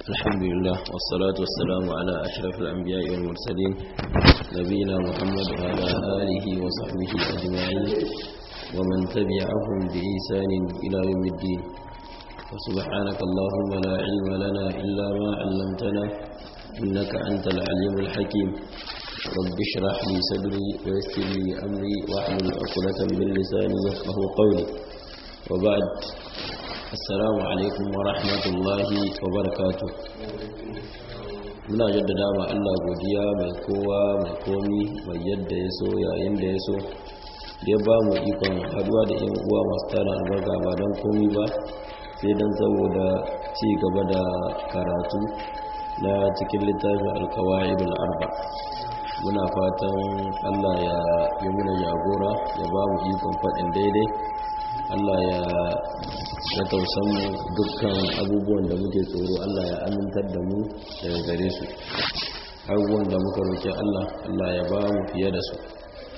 الحمد لله والصلاة والسلام على أشرف الأنبياء والمرسلين نبينا محمد وعلى آله وصحبه أجمعين ومن تبعهم بإحسان إلى يوم الدين وسبحانك اللهم لا علم لنا إلا ما علمتنا إنك أنت العليم الحكيم رب اشرح لي صدري ويسر لي أمري واحلل عقدة من لساني يفقه قولي وبعد assalamu alaikum wa rahmatullahi wa barakatu muna jaddada ma Allah godiya mai kowa mai komi mai yadda ya so yayin da ya so ya ba mu ikon haduwa da yan uwa masu tara albarka ba don komi ba sai don saboda ci gaba da karatu na cikin littafin alkawa'idul arba muna fatan Allah ya yi muna jagora ya ba mu ikon faɗin daidai Allah ya ya tausan mu dukkan abubuwan da muke tsoro Allah ya amintar da mu daga gare su abubuwan da muka roƙi Allah Allah ya ba mu fiye da su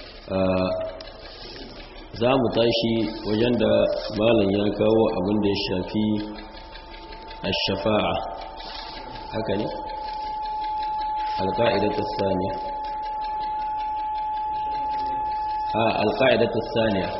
za mu tashi wajen da malam ya kawo abin da ya shafi ash-shafa'a haka ne alqa'idatu thaniya a alqa'idatu thaniya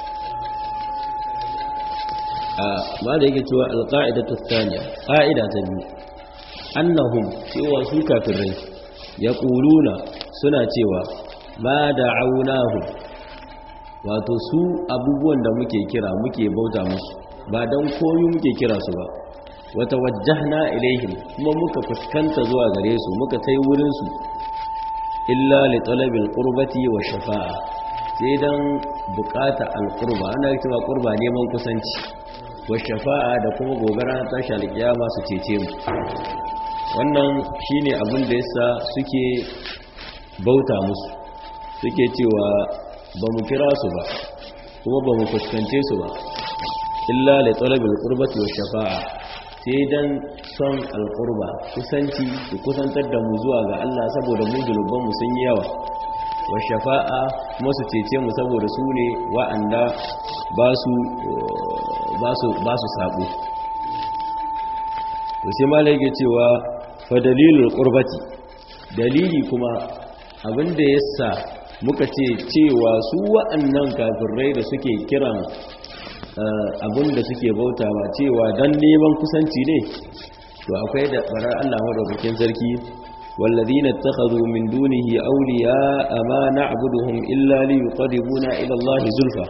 ma da yake cewa alƙa'idatu thaniya ƙa'ida ta biyu annahum cewa su kafirai ya ƙuluna suna cewa ma da aunahu wato su abubuwan da muke kira muke bauta musu ba don komi muke kira su ba wata wajahna ilaihim kuma muka fuskanta zuwa gare su muka kai wurinsu illa li talabil qurbati wa shafa'a sai dan bukata alqurba ana cewa qurba neman kusanci wa shafa'a da kuma gobara ta tashi alkiyama su cece mu wannan shine abin da yasa suke bauta musu suke cewa ba mu kira su ba kuma ba mu fuskance su ba illa li talabil qurbati wa shafa'a sai dan son alqurba kusanci su kusantar da mu zuwa ga Allah saboda mu zunuban mu sun yi yawa wa shafa'a kuma su cece mu saboda su ne wa'anda ba su ba su sabo to sai malai yake cewa fa dalilul qurbati dalili kuma abinda yasa muka ce cewa su wa'annan kafirai da suke kiran abinda suke bautawa cewa dan neman kusanci ne to akwai da barar Allah madaukakin sarki والذين اتخذوا من دونه أولياء ما نعبدهم إلا ليقربونا إلى الله زلفى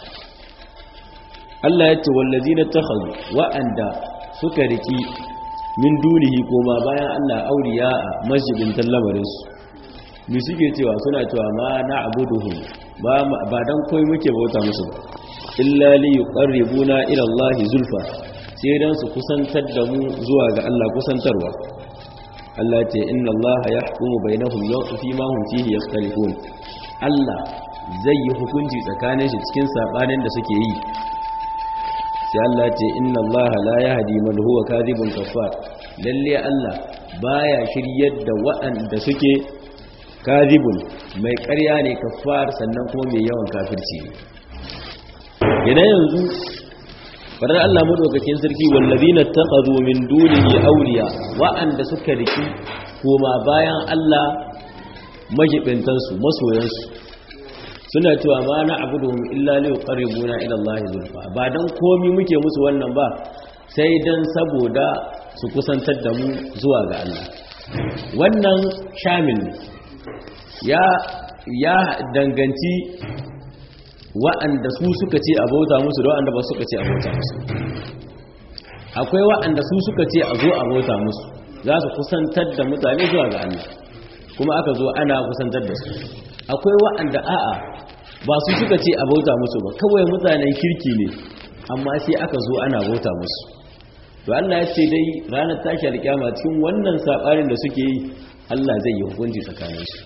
Allah ya ce wallazi na takhadu wa'anda suka riki min dunihi koma bayan Allah auliya a masjidin lamarinsu mu suke cewa suna cewa ma na abuduhum ba dan koyi muke bauta musu illa li yuqarribuna ila Allah zulfa sai dan su kusantar da mu zuwa ga Allah kusantarwa Allah ce inna Allah yahkumu bainahum fi ma hum fihi yakhtalifun Allah zai yi hukunci tsakanin shi cikin sabanin da suke yi sai Allah ce inna Allah la yahdi man huwa kadhibun kafar lalle Allah baya shiryar da waɗanda suke kadhibun mai ƙarya ne kafar sannan kuma mai yawan kafirci yana yanzu fadar Allah madaukakin sarki wallazina taqadu min dunihi awliya waɗanda suka riki koma bayan Allah majibintansu masoyansu suna cewa ma na abuduhum illa li yuqarribuna ila Allah zulfa ba dan komi muke musu wannan ba sai dan saboda su kusantar da mu zuwa ga Allah wannan shamil ya ya danganci wa'anda su suka ce abota musu da wa'anda ba suka ce abota musu akwai wa'anda su suka ce a zo abota musu za su kusantar da mutane zuwa ga Allah kuma aka zo ana kusantar da su akwai wa'anda a'a ba su suka ce a bauta musu ba kawai mutanen kirki ne amma sai aka zo ana bauta musu to Allah ya ce dai ranar tashi alƙiyama cikin wannan sabarin da suke yi Allah zai yi hukunci tsakanin su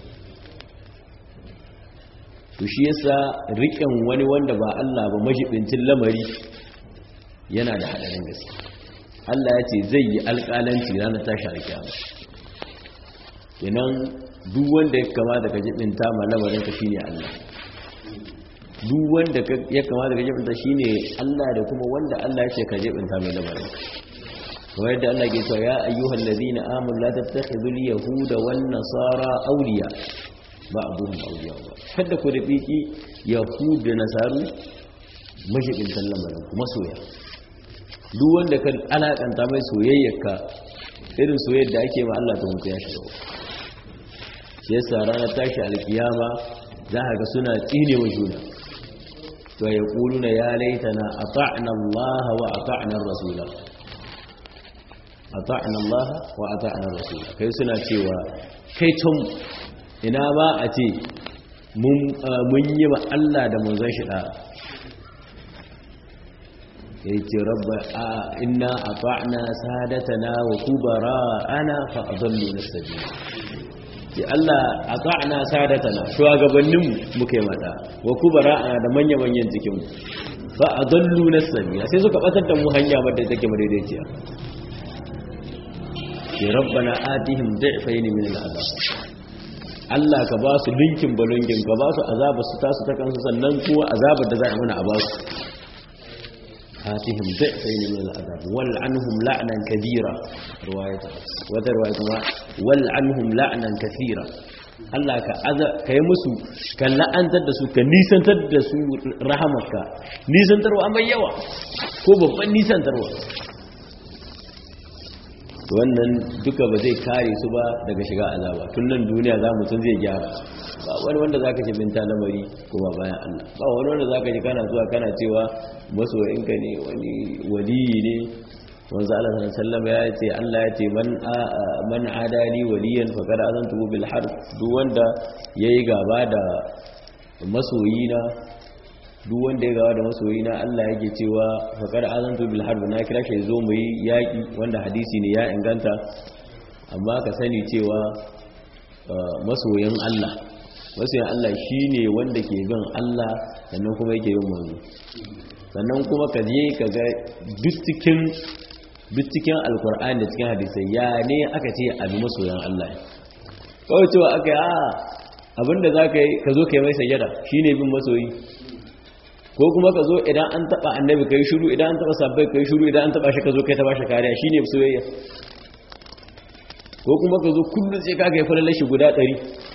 to shi yasa riƙen wani wanda ba Allah ba majibincin lamari yana da hadarin gaske Allah ya ce zai yi alƙalanci ranar tashi alƙiyama kenan duk wanda ya kamata ka jibinta ma lamarin ka shine Allah duk wanda ya kamata ka jibinta shine Allah da kuma wanda Allah ya ce ka jibinta mai lamarin kamar yadda Allah ke cewa ya ayyuhal ladina amanu la tattakhidul yahuda wan nasara awliya ba'dhum awliya kada ku da biki yahud da nasaru mashigin lamarin kuma soya duk wanda kan alakanta mai soyayyarka irin soyayyar da ake ma Allah ta mutu ya shiga shi yasa ranar tashi alkiyama za ka ga suna tsine wa juna to ya kuluna ya laitana ata'na Allah wa ata'na rasula ata'na Allah wa ata'na rasula kai suna cewa kai tun ina ba a ce mun yi ma Allah da manzon shi da ya ce rabba a inna a fa'na sadatana wa kubara ana fa'adallu na sabi ce Allah a fa'na sadatana shugabanninmu muka yi mata wa kubara ana da manya-manyan cikinmu fa'adallu na sabi sai suka batar da mu hanya wadda take madaidaiciya ce rabba na atihim da'ifai ne min al'azab Allah ka ba su linkin balongin ka ba su azabar su tasu ta kansu sannan kuwa azabar da za a mana a ba su آتهم ضعفين من العذاب والعنهم لعنا كبيرا رواية وذا رواية والعنهم لعنا كثيرا Allah ka aza ka yi musu ka la'antar da su ka nisantar da su rahamarka nisantarwa mai yawa ko babban nisantarwa wannan duka ba zai kare su ba daga shiga azaba tun nan duniya za mutum zai gyara ba wani wanda za ka ce binta lamari kuma bayan Allah ba wani wanda za ka ji kana zuwa kana cewa masoyinka ne wani waliyi ne wanzu Allah sallallahu ya ce Allah ya ce man man adali waliyan faqad azantu bil harb duk wanda yayi gaba da masoyina duk wanda ya gaba da masoyina Allah yake cewa faqad azantu bil harb na kira shi zo mu yi yaki wanda hadisi ne ya inganta amma ka sani cewa masoyin Allah masoyin Allah shine wanda ke bin Allah sannan kuma yake bin manzo sannan kuma ka je ka ga duk cikin alkur'ani da cikin hadisai ya ne aka ce abi masoyan Allah kawai cewa aka yi a abinda za ka yi ka zo ka yi mai sayyada shi ne bin masoyi ko kuma ka zo idan an taba annabi ka yi shuru idan an taba sabbai ka yi shuru idan an taba shi ka zo ka yi taba shi kariya shi ne soyayya ko kuma ka zo kullum sai ka ga yi falalar shi guda ɗari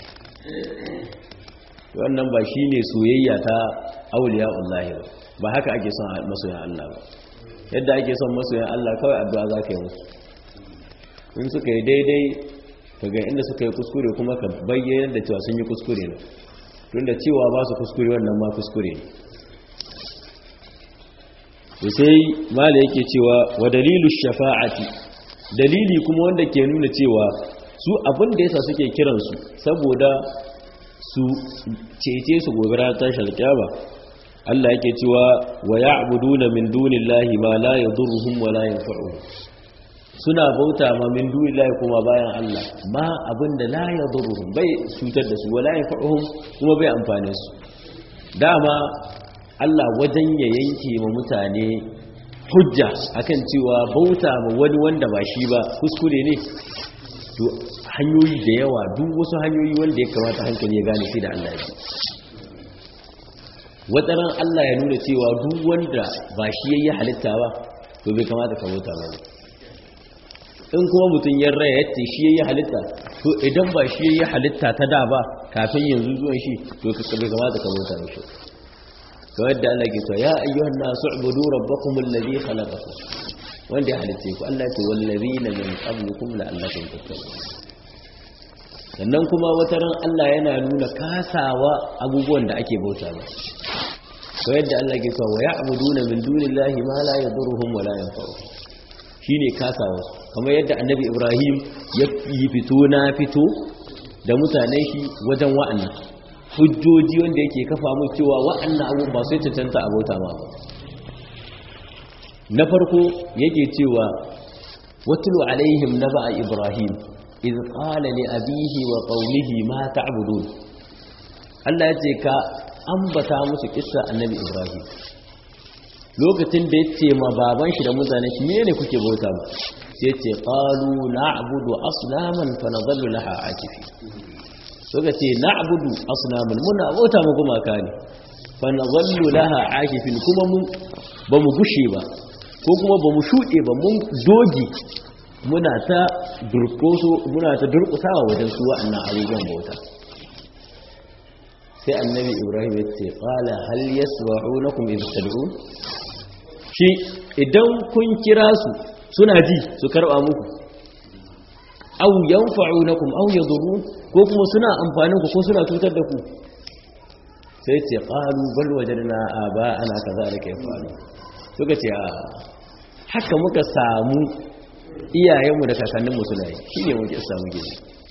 wannan ba shi ne soyayya ta auliya Allah ba ba haka ake son masoyan Allah ba yadda ake son masoyan Allah kawai addu'a za ka yi musu in suka yi daidai ka ga inda suka yi kuskure kuma ka bayyana da cewa sun yi kuskure ne tunda cewa ba su kuskure wannan ma kuskure ne to sai mala yake cewa wa dalilu shafa'ati dalili kuma wanda ke nuna cewa su abin da yasa suke kiransu saboda su cece su gobe ranar tashar kyaba Allah yake cewa wa ya'buduna min dunillahi ma la yadurruhum wa la yanfa'uhum suna bauta ma min dunillahi kuma bayan Allah ma abinda la yadurruhum bai cutar da su wa la yanfa'uhum kuma bai amfane su dama Allah wajen ya yanke ma mutane hujja akan cewa bauta ma wani wanda ba shi ba kuskure ne to hanyoyi da yawa duk wasu hanyoyi wanda ya kamata hankali ya gane sai da Allah ya wataran Allah ya nuna cewa duk wanda ba shi yayi halitta ba to bai kamata ka bauta ba in kuma mutum ya raya yace shi yayi halitta to idan ba shi yayi halitta ta da ba kafin yanzu zuwan shi to bai kamata ka bauta mishi kamar yadda Allah ke cewa ya ayyuhan nasu ubudu rabbakum alladhi khalaqakum wanda ya halitta ku Allah ce wallazina min qablikum la'allakum tattaqun sannan kuma wata ran Allah yana nuna kasawa abubuwan da ake bauta ba ko yadda Allah ke cewa ya'buduna min dunillahi ma la yadurruhum wa la yanfa'uhum shine kasawa kamar yadda annabi Ibrahim ya yi fito na fito da mutanen shi wajen wa'annan hujjoji wanda yake kafa mu cewa wa'annan abubuwan ba sai cancanta a bauta ma na farko yake cewa watlu alaihim naba'a Ibrahim idh qala li abihi wa qaumihi ma ta'budun Allah ya ce ka ambata musu kissa annabi Ibrahim lokacin da yace ma baban shi da mutanen shi menene kuke bauta ba sai ce qalu na'budu aslaman fa nadhallu laha akifi suka ce na'budu aslaman muna bauta mu gumaka ne fa nadhallu laha akifin kuma mu ba mu gushe ba ko kuma ba mu shuɗe ba mun dogi muna ta durkoso muna ta durkusawa wajen su wa'annan abubuwan bauta sai annabi ibrahim ya ce qala hal yasma'unakum idh tad'un shi idan kun kira su suna ji su karba muku aw yanfa'unakum aw yadurrun ko kuma suna amfanin ku ko suna cutar da ku sai ce qalu bal wajadna aba'ana kadhalika yafalu suka ce a haka muka samu iyayenmu da kakanninmu suna yi shine muke samu gidi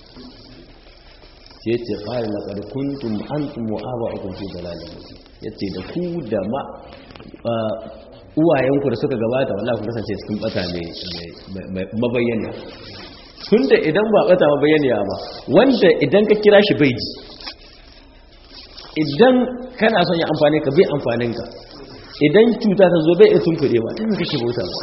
sai ce qala laqad kuntum antum wa aba'ukum fi dalalin yace da ku da ma uwayenku da suka gabata wallahi kun kasance cikin bata ne mabayyana tunda idan ba bata mabayyana ba wanda idan ka kira shi bai ji idan kana son ya amfani ka bai amfanin ka idan cuta ta zo bai iya tunkuɗe ba tun kake bauta ba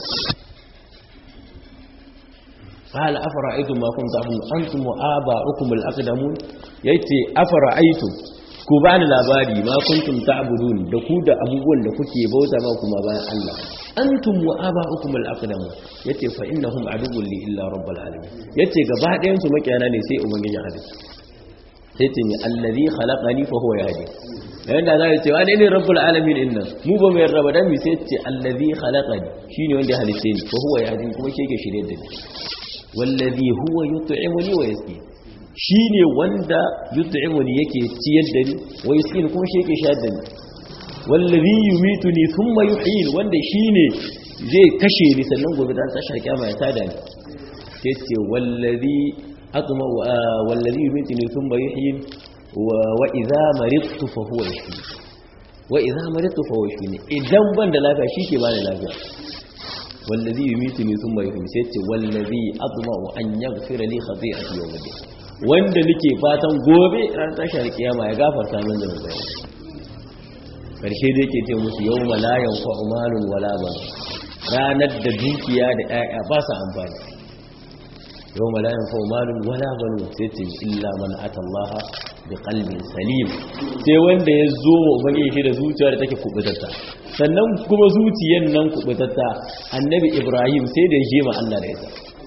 قال أفرأيتم ما كنتم تعبدون أنتم وآباؤكم الأقدمون يأتي أفرأيتم ku bani labari ma kuntum ta'budun da ku da abubuwan da kuke bauta ma kuma bayan Allah antum wa aba'ukum al-aqdamu yace fa innahum aduwwun li illa rabbil alamin yace gaba ɗayan su makiyana ne sai ubangiji Allah sai ce ni allazi khalaqani fa huwa yahdi yayin da zai ce wani ne rabbul alamin inna mu ba mu yarda ba dan mi sai ce allazi khalaqani shine wanda ya halice ni fa huwa yahdi kuma shi yake shirye da ni wallazi huwa yut'imuni wa yasqini shi ne wanda yut'imuni yake ciyar da ni wa yasqini kuma shi yake shayar da ni wallazi yumituni thumma yuhyin wanda shi ne zai kashe ni sannan gobe da tashar kiyama ya tada ni sai ce wallazi atma wallazi yumituni thumma yuhyin wa idza maridtu fa huwa yashfini wa idza maridtu fa huwa yashfini idan ban da lafiya shi ke bani lafiya wallazi yumituni thumma yuhyin sai ce wallazi atma an yaghfira li khati'ati yawm al wanda nake fatan gobe ran tashar kiyama ya gafarta min da zuwa karshe da yake ce musu yau malayan fa'umalun wala ban ranar da dukiya da ƴaƴa ba su amfani yau malayan fa'umalun wala ban sai ce illa man atallaha bi qalbin salim sai wanda ya zo wa ubangiji shi da zuciya da take kubutatta sannan kuma zuciyar nan kubutatta annabi ibrahim sai da ya je ma Allah da ita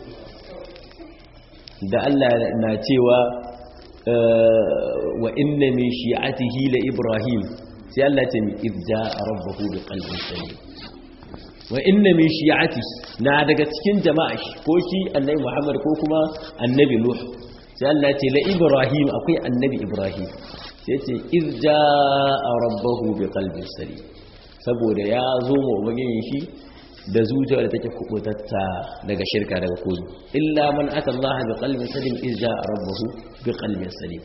da Allah na cewa wa inna min shi'atihi la ibrahim sai Allah ce min idza rabbahu bi qalbin salim wa inna min shi'ati na daga cikin jama'a ko shi annabi Muhammad ko kuma annabi Nuh sai Allah ce la ibrahim akwai annabi ibrahim sai ce idza rabbahu bi qalbin salim saboda ya zo mu ubangijin shi da zuciya da take kubutatta daga shirka daga koyi illa man ata Allah bi qalbin salim idza rabbahu bi qalbin salim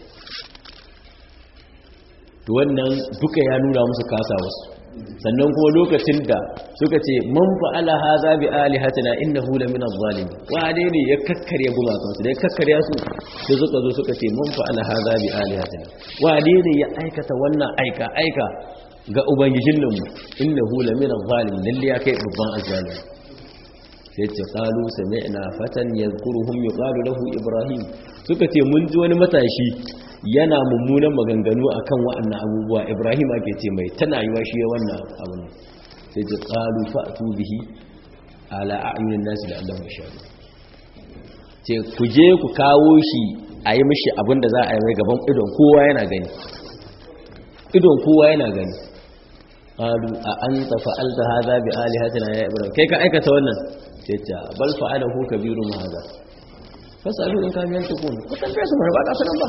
to wannan duka ya nuna musu kasa wasu sannan kuma lokacin da suka ce man fa'ala hadha bi alihatina innahu la min adh-dhalimin wane ne ya kakkarya gumakan su da ya kakkarya su sai suka zo suka ce man fa'ala hadha bi alihatina wane ne ya aikata wannan aika aika ga ubangijin nan mu innahu la min adh-dhalimin lalle ya kai babban azzalim sai ce qalu sami'na fatan yadhkuruhum yuqalu lahu ibrahim suka ce mun ji wani matashi yana mummunan maganganu akan wa'annan abubuwa ibrahim ake ce mai tana yiwa shi wannan abin sai ce qalu fa'tu bihi ala a'yunin nasi da Allah mashahadu ce ku je ku kawo shi a yi mishi abin da za a yi mai gaban idon kowa yana gani idon kowa yana gani qalu a anta fa'alta hadha bi alihatina ya ibrahim kai ka aikata wannan sai ce bal fa'alahu kabiru ma hadha fasalu in kan yanzu kun ku tambaye su ba ka sanan ba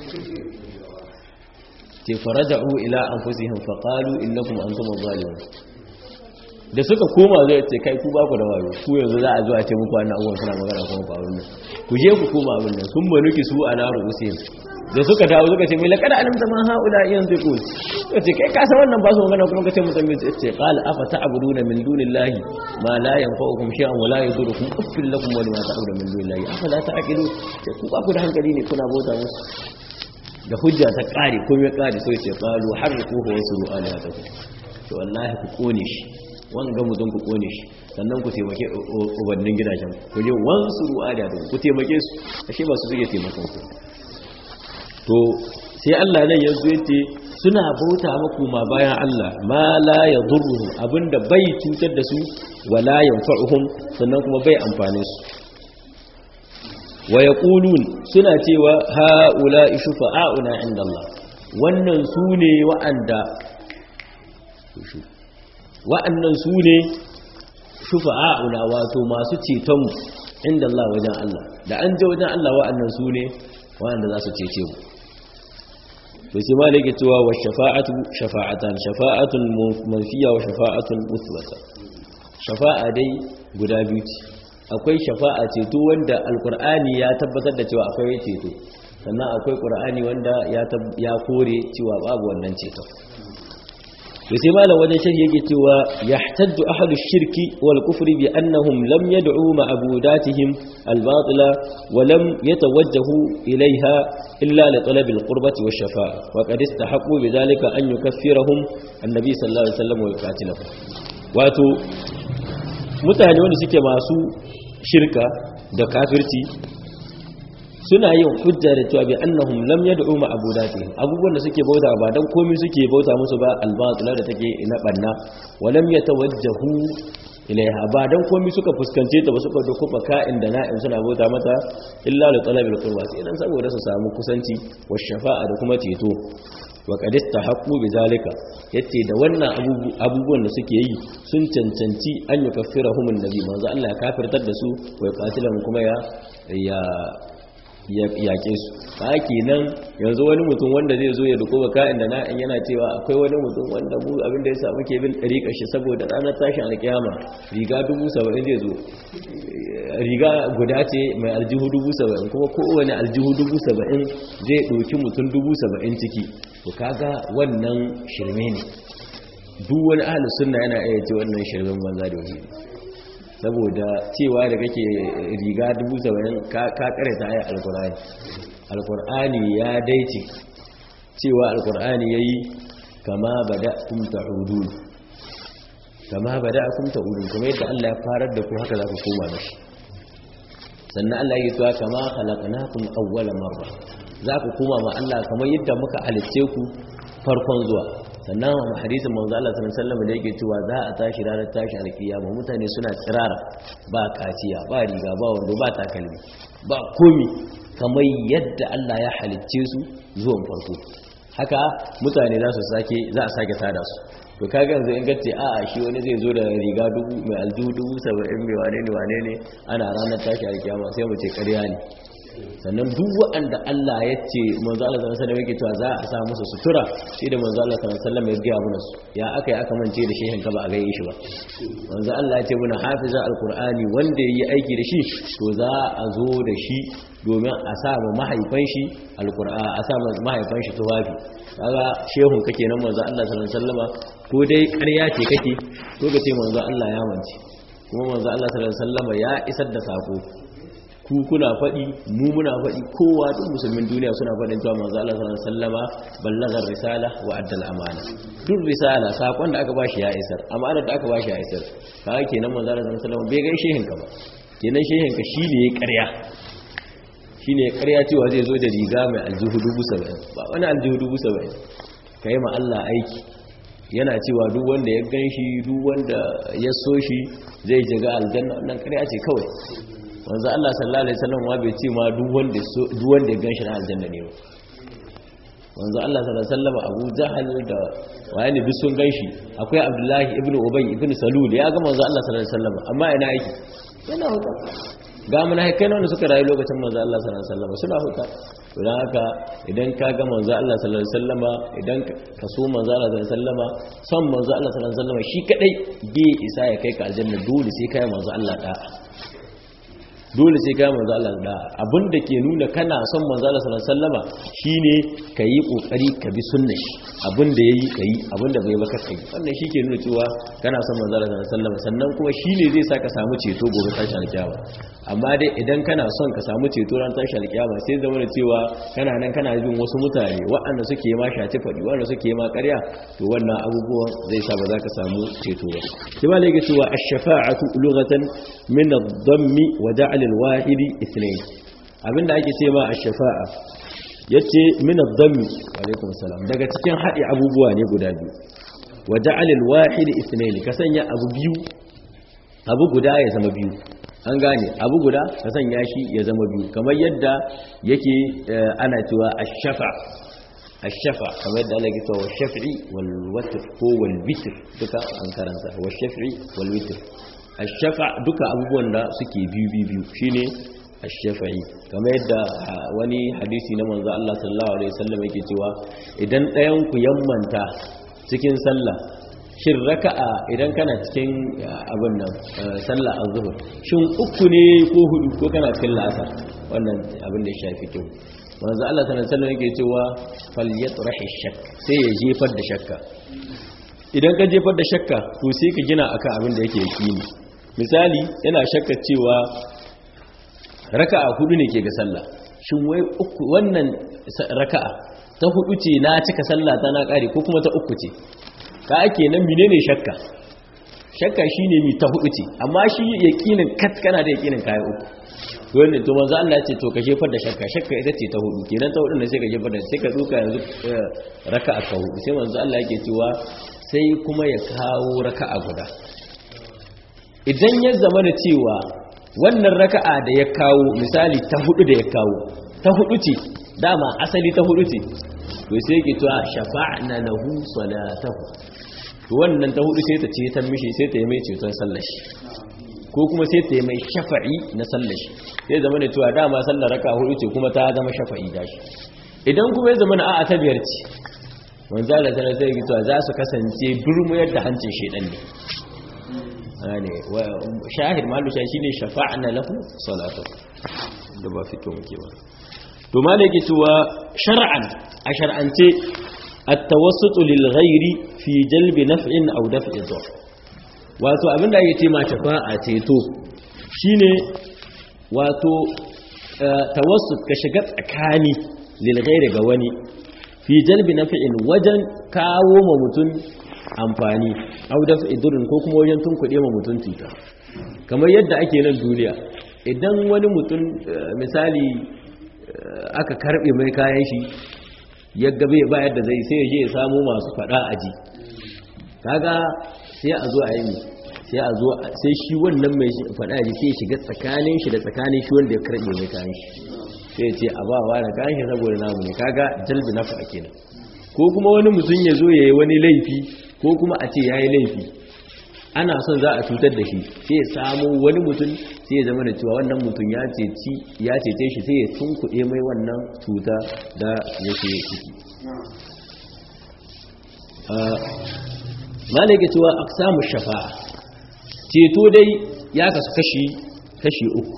ce faraja'u ila anfusihim fa qalu innakum antum adh-dhalimun da suka koma zai ce kai ku ba ku da wayo ku yanzu za a zo a ce muku wannan abubuwan suna magana kuma ba wannan ku je ku koma abin nan sun manuki su ala ru'usihim da suka dawo suka ce mai laqad alimta ma haula yantiqun to ce kai ka san wannan ba su magana kuma ka ce mutum bai ce qala afa ta'buduna min dunillahi ma la yanfa'ukum shay'an wa la yadurukum uffil lakum wa lima ta'buduna min dunillahi afala ta'qilun ce ku ba ku da hankali ne kuna bauta musu da hujja ta kare ko ya kare sai ce qalu harriquhu wa suru alihatakum to wallahi ku kone shi wanga mutum ku kone shi sannan ku taimake ubannin gidajen ku je wansuru alihatakum ku taimake su ashe ba su suke taimakon ku to sai Allah nan yanzu yace suna bauta maku ma bayan Allah ma la yadurruhum abinda bai cutar da su wala yanfa'uhum sannan kuma bai amfane su wa yaqulun suna cewa haula shufa'auna inda Allah wannan su ne wa'anda wa'annan su ne shufa'auna wato masu cetonmu inda Allah wajen Allah da an je wajen Allah wa'annan su ne wa'anda za su cece mu to sai ma yake cewa wa shafa'atu shafa'atan shafa'atun manfiya wa shafa'atun musbata shafa'a dai guda biyu ce akwai shafa'a ceto wanda alkur'ani ya tabbatar da cewa akwai ceto sannan akwai qur'ani wanda ya kore cewa babu wannan ceto to sai malam wajen shirki yake cewa yahtaddu ahlu shirki wal kufri bi annahum lam yad'u ma'budatihim al batila wa lam yatawajjahu ilayha illa li talab al qurbati wash shafa'a wa qad istahaqqu bidhalika an yukaffirahum annabi sallallahu alaihi wasallam wa yuqatilahum wato mutane wanda suke masu shirka da kafirci suna yin hujja da cewa bi annahum lam yad'u ma abudati abubuwan da suke bauta ba dan komai suke bauta musu ba albatila da take na banna wa lam yatawajjahu ilaiha ba dan komai suka fuskance ta ba suka doko baka inda na'in suna bauta mata illa li talabil qurba sai dan saboda su samu kusanci wa shafa'a da kuma ceto wa qad istahaqqu bizalika yace da wannan abubuwan da suke yi sun cancanci an yukaffirahum annabi manzo Allah ya kafirtar da su wa yaqatilan kuma ya ya yaƙe su ka kenan yanzu wani mutum wanda zai zo ya duko baka inda na in yana cewa akwai wani mutum wanda mu abinda ya samu ke bin ɗariƙa shi saboda ranar tashin alƙiyama riga dubu saba'in zai zo riga guda ce mai aljihu dubu saba'in kuma kowane aljihu dubu saba'in zai ɗauki mutum dubu saba'in ciki to kaga wannan shirme ne duk wani ahalus sunna yana iya ce wannan shirmen banza da wahiri saboda cewa da kake riga dubu saba'in ka kare ta ayar alkur'ani alkur'ani ya daice cewa alkur'ani ya yi kama bada kumta hudu kama bada kumta hudu kuma yadda allah ya farar da ku haka za ku koma da shi sannan allah ya tuwa kama halakanakum awwala marra za ku koma ma allah kamar yadda muka halicce ku farkon zuwa sannan a hadisin manzo Allah sallallahu alaihi wasallam da yake cewa za a tashi ranar tashi alkiyama mutane suna tsirara ba kaciya ba riga ba wando ba takalmi ba komi kamar yadda Allah ya halicce su zuwan farko haka mutane za su sake za a sake tada su to kaga yanzu in gace a'a shi wani zai zo da riga dubu mai aljihu dubu saba'in mai wane ne wane ne ana ranar tashi alkiyama sai mu ce ƙarya ne sannan duk waɗanda Allah ya ce manzo Allah sallallahu alaihi wasallam yake cewa za a sa musu sutura shi da manzo Allah sallallahu alaihi wasallam ya gaya mana su ya aka yi aka mance da shehin ka ba a ga shi ba manzo Allah ya ce muna hafiza alqur'ani wanda yayi aiki da shi to za a zo da shi domin a sa ma mahaifan shi alqur'ani a sa ma mahaifan shi tuwafi kaga shehun kake nan manzo Allah sallallahu alaihi wasallam ko dai ƙarya ce kake ko ka ce manzo Allah ya mance kuma manzo Allah sallallahu alaihi wasallam ya isar da sako ku kuna faɗi mu muna faɗi kowa duk musulmin duniya suna faɗin cewa manzo Allah sallallahu alaihi wasallama ballagar risala wa addal amana duk risala sakon da aka bashi ya isar amana da aka bashi ya isar kaga kenan manzo Allah sallallahu alaihi wasallama bai ga shehin ka ba kenan shehin ka shine ya ƙarya shine ya ƙarya cewa zai zo da riga mai aljihu dubu saba'in ba wani aljihu dubu saba'in kai ma Allah aiki yana cewa duk wanda ya gan shi duk wanda ya so shi zai jiga aljanna wannan ƙarya ce kawai wanzu Allah sallallahu alaihi wasallam wa bai ce ma duk wanda duk wanda ya ganshi na aljanna ne ba wanzu Allah sallallahu alaihi wasallam Abu Jahal da wayani duk sun ganshi akwai Abdullahi ibn Ubay ibn Salul ya ga manzo Allah sallallahu alaihi wasallam amma ina yake yana huta ga munafikai ne wanda suka rayu lokacin manzo Allah sallallahu alaihi wasallam suna huta don haka idan ka ga manzo Allah sallallahu alaihi wasallam idan ka so manzo Allah sallallahu alaihi wasallam son manzo Allah sallallahu alaihi wasallam shi kadai bai isa ya kai ka aljanna dole sai kai manzo Allah da'a dole sai ka manzo Allah da abinda ke nuna kana son manzo Allah sallallahu alaihi wasallama shine kayi kokari ka bi sunnar shi abinda yayi kayi abinda bai baka kai wannan shi ke nuna cewa kana son manzo Allah sallallahu alaihi wasallama sannan kuma shine zai saka samu ceto gobe tashi alkiyama amma dai idan kana son ka samu ceto ran tashi alkiyama sai zama da cewa kana nan kana bin wasu mutane waɗanda suke ma shaci faɗi waɗanda suke ma ƙarya to wannan abubuwan zai sa ba za ka samu ceto ba sai ma lake cewa ash-shafa'atu lughatan min ad-dammi wa ja'al al-wahidi ithnayn abinda ake ce ma ash-shafa'a yace min ad-dammi alaikum salam daga cikin hadi abubuwa ne guda biyu wa ja'al al-wahid ithnayn ka sanya abu biyu abu guda ya zama biyu an gane abu guda ka sanya shi ya zama biyu kamar yadda yake ana cewa ash-shafa ash-shafa kamar yadda Allah ya ce wa shaf'i wal watr ko wal witr duka an karanta wa shaf'i wal witr ash-shafa duka abubuwan da suke biyu biyu biyu shine ash-shafa'i kamar yadda wani hadisi na manzo Allah sallallahu alaihi wasallam yake cewa idan ɗayan ku yammanta cikin sallah shin raka'a idan kana cikin abin nan sallah azhur shin uku ne ko hudu ko kana cikin la'asar wannan abin da ya shafi kyau manzo Allah sallallahu alaihi wasallam yake cewa falyatrahi shakk sai ya jefar da shakka idan ka jefar da shakka to sai ka gina akan abin da yake yakini misali yana shakka cewa raka'a hudu ne ke ga sallah shin wai uku wannan raka'a ta hudu ce na cika sallah ta na kare ko kuma ta uku ce ka ake nan menene shakka shakka shine mi ta hudu ce amma shi yaqinin kat kana da yaqinin kai uku wannan to manzo Allah ya ce to ka jefar da shakka shakka ita ce ta hudu kenan ta hudu ne sai ka jefar da sai ka duka yanzu raka'a ka hudu sai manzo Allah yake cewa sai kuma ya kawo raka'a guda idan ya zama da cewa wannan raka'a da ya kawo misali ta hudu da ya kawo ta hudu ce dama asali ta hudu ce to sai yake cewa shafa'na lahu salatahu to wannan ta hudu sai ta ce ta mishi sai ta yi mai ceton sallar shi ko kuma sai ta yi mai shafa'i na sallar shi sai zama da cewa dama sallar raka hudu ce kuma ta zama shafa'i da shi idan kuma ya zama na a'a ta biyar ce wanzu Allah sanar sai yake cewa za su kasance durmuyar da hancin shedan ne shahid malu shine shafa'na lahu salatahu da ba fito muke ba to ma da yake cewa shar'an a shar'ance at-tawassut lil ghairi fi jalbi naf'in aw daf'i dhar wato abinda yake ce ma shafa'a ceto shine wato tawassut ka shiga tsakani lil ghairi ga wani fi jalbi naf'in wajen kawo ma mutun amfani aw daf'i dhurrin ko kuma wajen tunkuɗe ma mutun cuta kamar yadda ake nan duniya idan wani mutum misali aka karbe mai kayan shi ya gabe ba yadda zai sai ya je ya samu masu fada aji kaga sai a zo a yi sai a zo sai shi wannan mai fada aji sai ya shiga tsakanin shi da tsakanin shi wanda ya karbe mai kayan shi sai ya ce a ba wa da kayan shi saboda namu ne kaga jalbi nafa kenan ko kuma wani mutum ya zo ya yi wani laifi ko kuma a ce ya yi laifi ana son za a cutar da shi sai ya samu wani mutum sai ya zama da cewa wannan mutum ya ceci ya cece shi sai ya tunkuɗe mai wannan cuta da yake ciki malaka cewa aqsamu shafa'a ceto dai ya kasu kashi kashi uku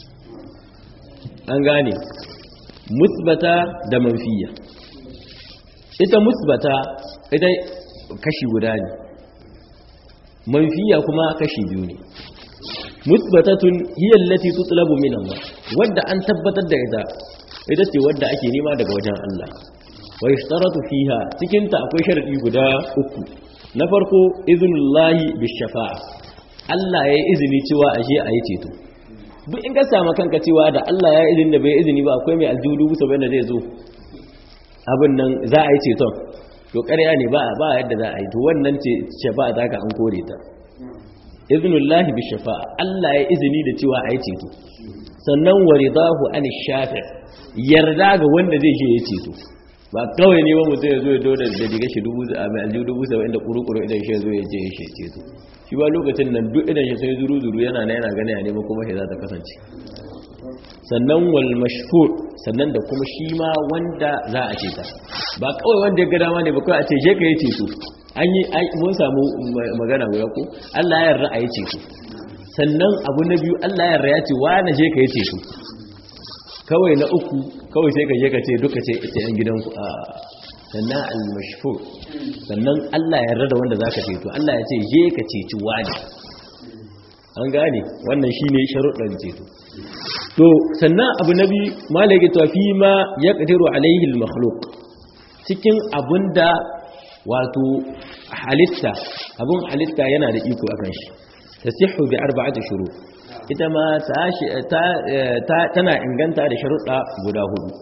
an gane musbata da manfiya ita musbata ita kashi guda ne manfiya kuma kashi biyu ne musbatatun hiya allati tutlabu min Allah wadda an tabbatar da ita ita ce wadda ake nema daga wajen Allah wa yashtaratu fiha cikin ta akwai sharadi guda uku na farko iznullahi bishafa'a Allah ya yi izini cewa aje a yi ceto duk in ka samu kanka cewa da Allah ya izini da bai izini ba akwai mai aljudu bisa bayan da zai zo abin nan za a yi ceton to ƙarya ne ba ba yadda za a yi to wannan ce shafa'a zaka an kore ta iznullahi bi shafa'a Allah ya izini da cewa a yi ceto sannan waridahu an shafi' yarda ga wanda zai je ya ceto ba kawai ne ba mutum ya zo ya dole da diga shi dubu a mai aljihu dubu saba'in da kuru-kuru idan shi ya zo ya je ya shi ceto shi ba lokacin nan duk idan shi sai zuru-zuru yana na yana gani a neman kuma shi za ta kasance sannan wal mashhur sannan da kuma shi ma wanda za a ceta ba kawai wanda ya ga dama ne ba kawai a ce je ka yi ceto an yi mun samu magana guda ko Allah ya yarda a yi ceto sannan abu na biyu Allah ya yarda ya ce wa na je ka yi ceto kawai na uku kawai sai ka je ka ce duka ce ita yan gidanku a sannan al-mashhur sannan Allah ya yarda da wanda zaka ceto Allah ya ce je ka ceci wani an gane wannan shine sharuɗan ceto to sannan abu nabi malaka to fi ma yaqdiru alaihi al-makhluq cikin abunda wato halitta abun halitta yana da iko akan shi tasihhu bi arba'ati shurut ita ma tana inganta da sharuɗa guda hudu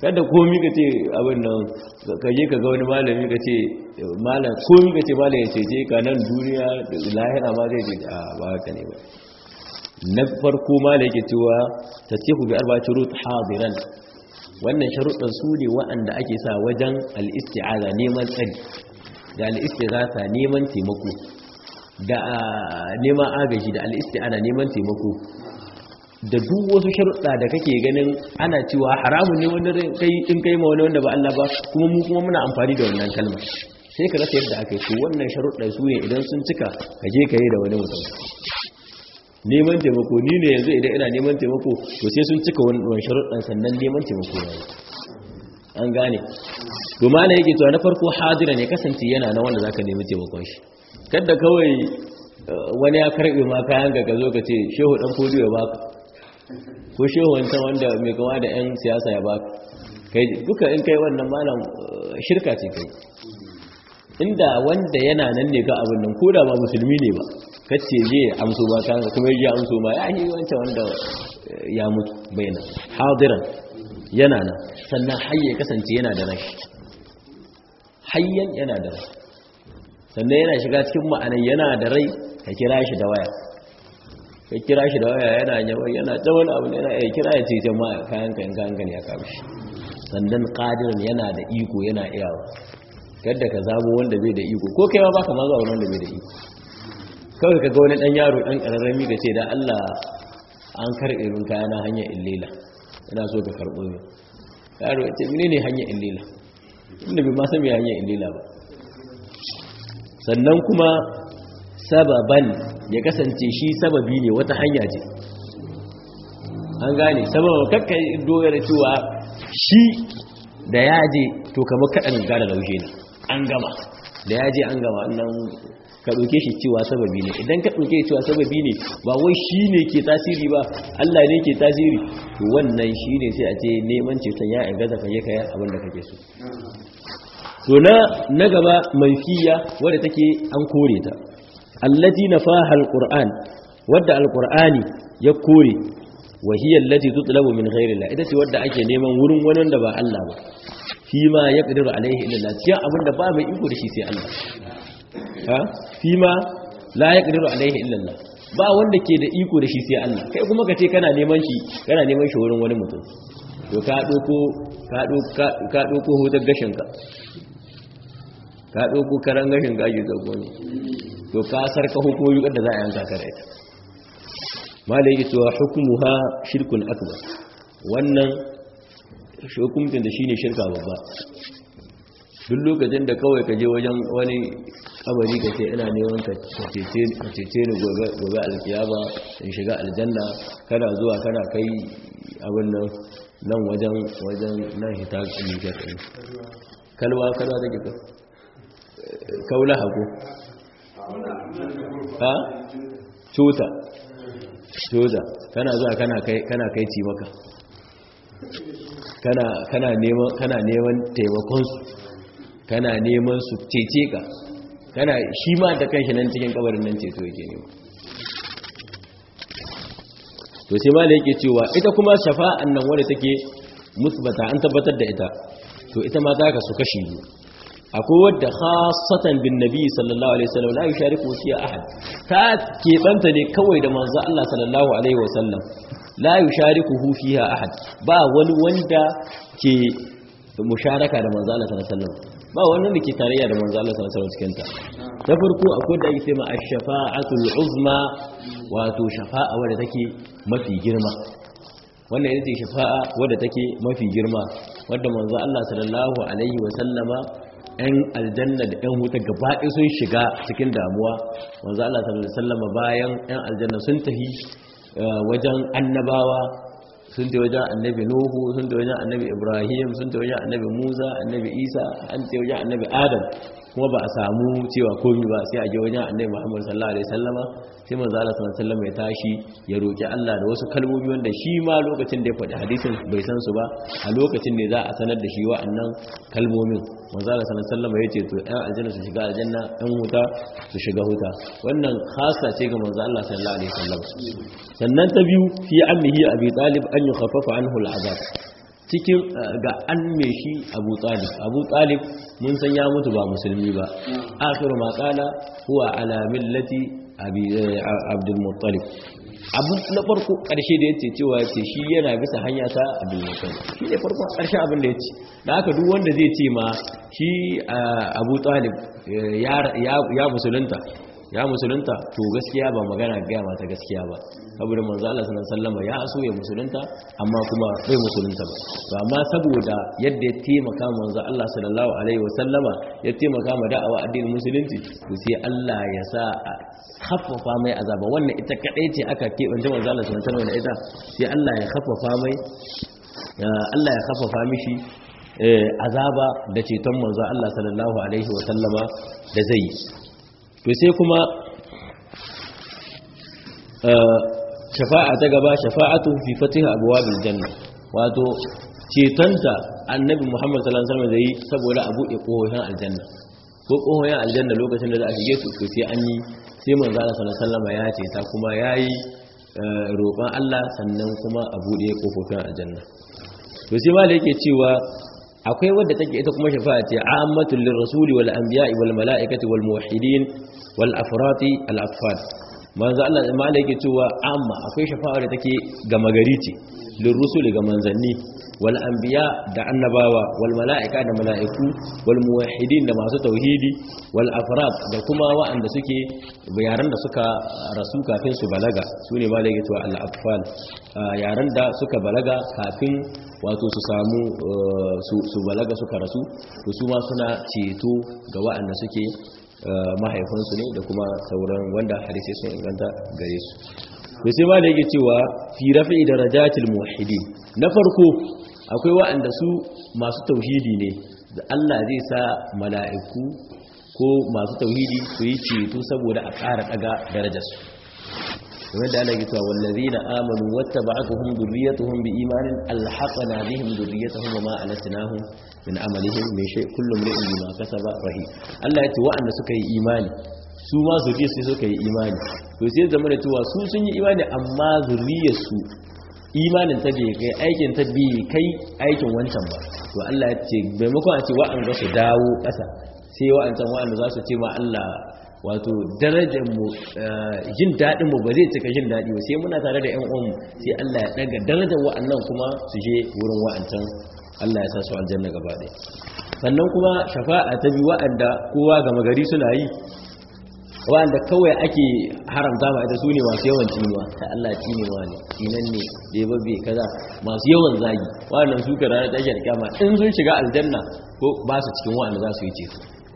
kada komi ka ce abin nan ka je ka ga wani malami ka ce malam komi ka ce malam ya cece ka nan duniya lahira ma zai ce a ba haka ne ba na farko malam yake cewa tasihu bi arba shurut hadiran wannan sharuɗan su ne waɗanda ake sa wajen al-isti'aza neman tsari da al-istighatha neman taimako da neman agaji da al-isti'ana neman taimako da duk wasu sharuɗa da kake ganin ana cewa haramun ne wanda kai in kai ma wani wanda ba Allah ba kuma mu kuma muna amfani da wannan kalma sai ka rasa yadda aka yi to wannan sharuɗa su ne idan sun cika ka je ka yi da wani mutum neman taimako ni ne yanzu idan ina neman taimako to sai sun cika wannan sharuɗan sannan neman taimako ya yi an gane to malai yake to na farko hadira ne kasance yana na wanda zaka nemi taimakon shi kada kawai wani ya karbe ma kayan ga ka zo ka ce shehu dan fodiyo ya baka ko shehu wancan wanda mai kama da 'yan siyasa ya ba kai duka in kai wannan malam shirka ce kai inda wanda yana nan ne ga abin nan ko da ba musulmi ne ba kacce je amso ba kan kuma ya amso ma ya yi wancan wanda ya mutu bayyana hadiran yana nan sannan hayye kasance yana da rashi hayyan yana da rai sannan yana shiga cikin ma'anar yana da rai ka kira shi da waya ka kira shi da waya yana yawan yana ta wani abu yana ya kira ya ce jama'a kayan kan kayan kan ya kawo shi sannan qadirin yana da iko yana iyawa kada ka zabo wanda bai da iko ko kai ma baka ma zuwa wanda bai da iko kawai ka ga wani dan yaro dan kararrami ka ce da Allah an karbe min kaya na hanyar illila ina so ka karbo ni yaro ya ce menene hanyar illila inda bai ma san me hanyar illila ba sannan kuma sababan ya kasance shi sababi ne wata hanya ce an gane sababa kakka doyar cewa shi da ya je to kamar kaɗan gada laushe ne an gama da ya je an gama nan ka ɗauke shi cewa sababi ne idan ka ɗauke cewa sababi ne ba wai shi ne ke tasiri ba Allah ne ke tasiri to wannan shi ne sai a ce neman ceton ya gaza ka yi kayan abin da kake so to na na gaba manfiya wadda take an kore ta allati nafaha alquran wadda alqurani ya kore wa hiya allati tutlabu min ghairi Allah ita ce wadda ake neman wurin wani wanda ba Allah ba fi ma yaqdiru alaihi illa Allah cikin abinda ba mai iko da shi sai Allah ha fi ma la yaqdiru alaihi illa Allah ba wanda ke da iko da shi sai Allah kai kuma ka ce kana neman shi kana neman shi wurin wani mutum to ka doko ka doko ka doko hotar gashin ka ka doko karan gashin ka ake zago ne to ka sarka hukumomi da za a yanka ka da ita malai yake cewa hukumuha shirkun akbar wannan hukuncin da shine shirka babba duk lokacin da kawai ka je wajen wani kabari ka ce ina neman ka cece ni gobe alkiyama in shiga aljanna kana zuwa kana kai abin nan nan wajen wajen nan hita nijar ɗin kalwa kalwa take ka kaula haku ha cuta cuta kana zuwa kana kai kana kai ci maka kana kana neman kana neman taimakon su kana neman su cece ka kana shi ma da kanshi nan cikin kabarin nan ceto yake nema to sai ma da yake cewa ita kuma shafa'an nan wadda take musbata an tabbatar da ita to ita ma za ka su kashi biyu akwai wadda khasatan bin nabi sallallahu alaihi wasallam la yushariku fiha ahad ta keɓanta ne kawai da manzo Allah sallallahu alaihi wasallam la yushariku fiha ahad ba wani wanda ke musharaka da manzo Allah sallallahu alaihi wasallam ba wani da ke tarayya da manzo Allah sallallahu alaihi wasallam cikin ta ta farko akwai da ake cewa ash-shafa'atul uzma wato shafa'a wadda take mafi girma wannan ita ce shafa'a wadda take mafi girma wadda manzo Allah sallallahu alaihi wasallama ‘yan aljanna da ‘yan wuta gabaɗe sun shiga cikin damuwa wanzu Allah sallallahu Alaihi wasallama bayan ‘yan aljanna sun tafi wajen annabawa sun tafi wajen annabi nuhu sun tafi wajen annabi ibrahim sun tafi wajen annabi musa annabi isa an tafi wajen annabi adam kuma ba a samu cewa komi ba sai a je wajen annabi muhammad sallallahu alaihi wasallama sai manzo Allah sallallahu alaihi wasallama ya tashi ya roki Allah da wasu kalmomi wanda shi ma lokacin da ya faɗi hadisin bai san su ba a lokacin ne za a sanar da shi wa'annan kalmomin manzo Allah sallallahu alaihi wasallama yace to ɗan aljanna su shiga aljanna ɗan wuta su shiga wuta wannan khasa ce ga manzo Allah sallallahu alaihi wasallam sannan ta biyu fi ammihi abi talib an yukhaffafa anhu al'azab cikin ga an me shi Abu Talib Abu Talib mun san ya mutu ba musulmi ba akhiru ma qala huwa ala millati abi Abdul Muttalib abu na farko karshe da yace cewa yace shi yana bisa hanya ta Abdul Muttalib shi ne farko karshe abin da yace da haka duk wanda zai ce ma shi Abu Talib ya ya musulunta ya musulunta to gaskiya ba magana gaya mata gaskiya ba saboda manzo Allah sallallahu alaihi wasallam ya aso ya musulunta amma kuma bai musulunta ba to amma saboda yadda ya taimaka manzo Allah sallallahu alaihi wasallama ya taimaka ma da'awa addinin musulunci to sai Allah ya sa khaffafa mai azaba wannan ita kadai ce aka kebance manzo Allah sallallahu alaihi wasallam da ita sai Allah ya khaffafa mai Allah ya khaffafa mishi azaba da ceton manzo Allah sallallahu alaihi wasallama da zai yi to sai kuma shafa'a ta gaba shafa'atu fi fatiha abwabil janna wato cetonta annabi Muhammad sallallahu alaihi wasallam zai saboda a bude kohohin aljanna ko kohohin aljanna lokacin da za a shige su to sai an yi sai manzo Allah sallallahu alaihi wasallam ya ce ta kuma yayi roƙon Allah sannan kuma a bude kofofin aljanna to sai ma da yake cewa akwai wadda take ita kuma shafa'a ce ammatul lirrasuli wal anbiya'i wal mala'ikati wal muwahhidin wal afrati al afad manzo Allah ma da yake cewa amma akwai shafa'a da take gama gari ce lirrusuli ga manzanni wal anbiya da annabawa wal mala'ika da mala'iku wal muwahhidin da masu tauhidi wal afrad da kuma wa'anda suke yaran da suka rasu kafin su balaga sune ma da yake cewa al afal yaran da suka balaga kafin wato su samu su balaga suka rasu to su ma suna ceto ga waɗanda suke mahaifansu ne da kuma sauran wanda hadisi sun inganta gare su to sai ma da yake cewa fi rafi darajatil muwahhidin na farko akwai waɗanda su masu tauhidi ne da Allah zai sa mala'iku ko masu tauhidi su yi ceto saboda a ƙara ɗaga darajarsu kamar da Allah ya cewa wallazina amanu wattaba'atuhum dhurriyyatuhum biimanin alhaqna bihim dhurriyyatuhum wama alatnahum min amalihim min shay kullu imrin bima kasaba rahim Allah ya ce wa'anda suka yi imani su ma zuriyar sai suka yi imani to sai zama da cewa su sun yi imani amma zuriyar su imanin ta bai kai aikin ta bai kai aikin wancan ba to Allah ya ce maimakon a ce wa'anda su dawo ƙasa sai wa'ancan wa'anda za su ce ma Allah wato darajar mu jin daɗin mu ba zai cika jin daɗi ba sai muna tare da ƴan uwan sai Allah ya daga darajar wa'annan kuma su je wurin wa'ancan Allah ya sa su aljanna gaba ɗaya sannan kuma shafa'a ta bi wa'anda kowa ga magari suna yi wa'anda kawai ake haramta ma ita sune masu yawan cinuwa ta Allah cinewa ne cinan ne bai babbe kaza masu yawan zagi wa'annan su ka ranar tashar kyama in sun shiga aljanna ko ba su cikin wa'anda za su yi ceto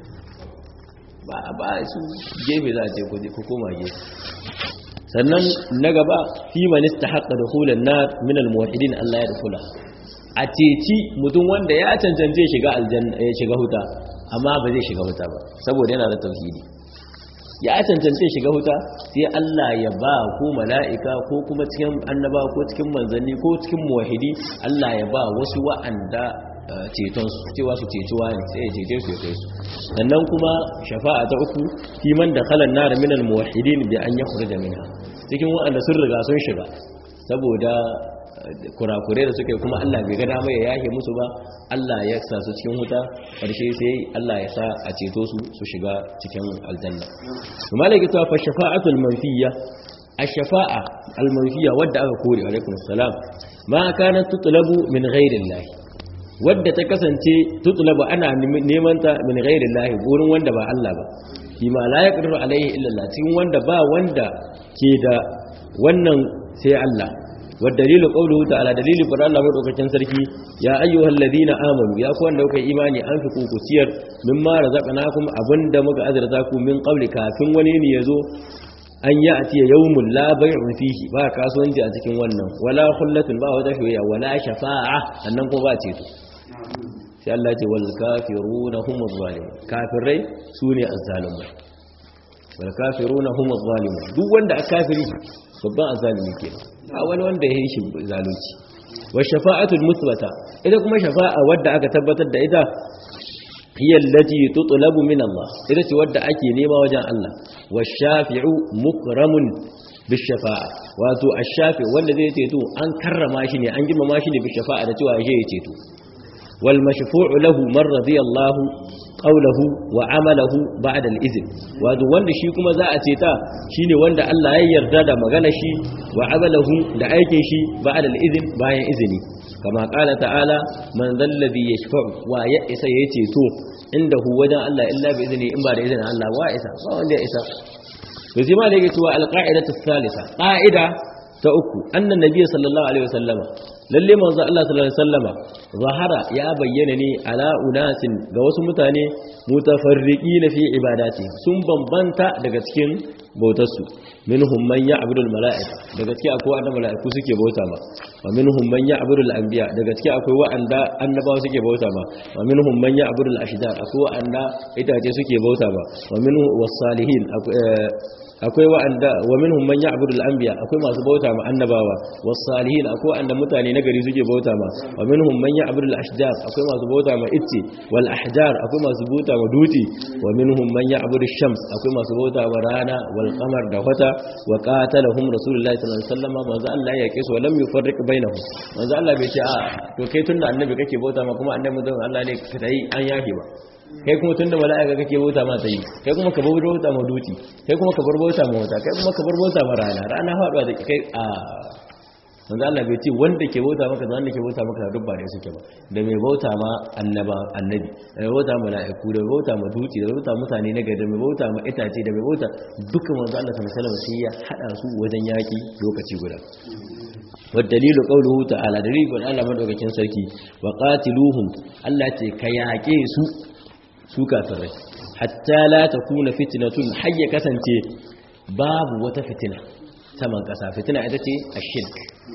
ba ba su gefe za a ce ku koma gefe sannan na gaba fi manista haƙa da hulan na minal muwahidin Allah ya dukula a ceci mutum wanda ya cancance shiga aljanna ya shiga huta amma ba zai shiga huta ba saboda yana da tauhidi ya cancance shiga huta sai Allah ya ba ko mala'ika ko kuma cikin annaba ko cikin manzanni ko cikin muwahidi Allah ya ba wasu wa'anda cetonsu cewa su cecuwa ne sai ya cece su ya kai su sannan kuma shafa'a ta uku fi man da khalan nar min al muwahhidin bi an yakhruja minha cikin waɗanda sun riga sun shiga saboda kurakure da suka yi kuma Allah bai ga dama ya yake musu ba Allah ya sa su cikin wuta karshe sai Allah ya sa a ceto su su shiga cikin aljanna kuma malaka ta fa shafa'atul manfiyya ash-shafa'a al-manfiyya wadda aka kore alaikum assalam ma kanat tutlabu min ghairi Allah wadda ta kasance tutulabu ana neman ta min ghairi lahi gurin wanda ba Allah ba fi ma la yaqdiru alaihi illa Allah cikin wanda ba wanda ke da wannan sai Allah wa dalilu qawluhu ta'ala dalilu fara Allah madaukakin sarki ya ayyuhal ladina amanu ya ku wanda kuka imani an fi ku ciyar mimma razaqnakum abinda muka azurta ku min qabli kafin wani ne yazo an yi a tiye yawmun labarin fihi ba kasuwanci a cikin wannan wala hullatun ba wata shoyayya wala shafa'a sannan ko ba ceto sai Allah ce wal kafiruna humuz zalimun kafirai sune azzalimai wal kafiruna humuz zalimun duk wanda a kafiri babban azzalimi kenan a wani wanda ya yi shi zalunci wa shafa'atul musbata ita kuma shafa'a wadda aka tabbatar da ita hiya allati tutlabu min Allah ita ce wadda ake nema wajen Allah wa shafi'u mukramun bishafa'a wato ash-shafi wanda zai ceto an karrama shi ne an girmama shi ne bishafa'a da cewa ya ceto wal mashfu'u lahu man radiyallahu qawluhu wa amalahu ba'da al-izn wato wanda shi kuma za a ceta shine wanda Allah ya yarda da magana shi wa amalahu da aikin shi ba'da al-izn bayan izini kama qala ta'ala man dhalladhi yashfa'u wa ya isa ya ceto indahu wajen Allah illa bi izini in ba da izinin Allah wa isa ba wanda ya isa to sai ma da yake cewa al-qa'idatu thalitha qa'ida ta uku annan nabiy sallallahu alaihi wasallama lalle manzo Allah sallallahu alaihi wasallama zahara ya bayyana ne ala unasin ga wasu mutane mutafarriqina fi ibadati sun bambanta daga cikin bautarsu minhum man ya'budu al-mala'ika daga cikin akwai wanda mala'iku suke bauta ma wa minhum man ya'budu al-anbiya daga cikin akwai wanda annabawa suke bauta ma wa minhum man ya'budu al-ashjar akwai wanda itace suke bauta ma wa minhum was-salihin akwai wa'anda wa minhum man ya'budu al-anbiya akwai masu bauta ma annabawa was-salihin akwai wanda mutane na gari suke bauta ma wa minhum man ya'budu al-ashjar akwai masu bauta ma itce wal ahjar akwai masu bauta ma duti wa minhum man ya'budu ash-shams akwai masu bauta ma rana wal qamar da wata wa qatalahum rasulullahi sallallahu alaihi wasallam manzo Allah ya yake su wa lam yufarriq bainahum manzo Allah bai ce a to kai tunda annabi kake bauta ma kuma annabi don Allah ne ka tayi an yafe ba kai kuma tunda mala'ika kake bauta ma tayi kai kuma ka bar bauta ma duti kai kuma ka bar bauta ma wata kai kuma ka bar bauta ma rana rana faduwa da kai a manzo Allah bai ce wanda ke bauta maka da wanda ke bauta maka duk ba ne suke ba da mai bauta ma annaba annabi da mai bauta mala'iku da mai bauta ma duti da mai bauta mutane na gari da mai bauta ma itace da mai bauta duka manzo Allah sallallahu alaihi wasallam sai ya hada su wajen yaki lokaci guda والدليل قوله تعالى دليل قول الله مدوكين sarki wa qatiluhum Allah ce ka yaƙe su su kafirai hatta la takuna fitnatun hayya kasance babu wata fitina saman kasa fitina ita ce ashirk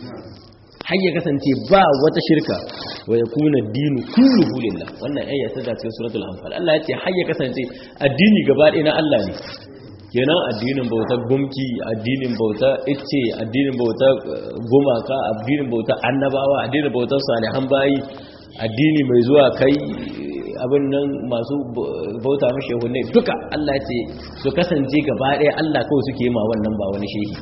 hayya kasance ba wata shirka wa yakuna ad-dinu kulluhu lillah wannan ayya ta da cikin suratul anfal Allah ya ce hayya kasance addini gaba ɗaya na Allah ne kenan addinin bauta gumki addinin bauta icce addinin bauta gumaka addinin bauta annabawa addinin bauta salihan bayi addini mai zuwa kai abin nan masu bauta mashi hunne duka Allah ce su kasance gaba ɗaya Allah kawai suke ma wannan ba wani shehi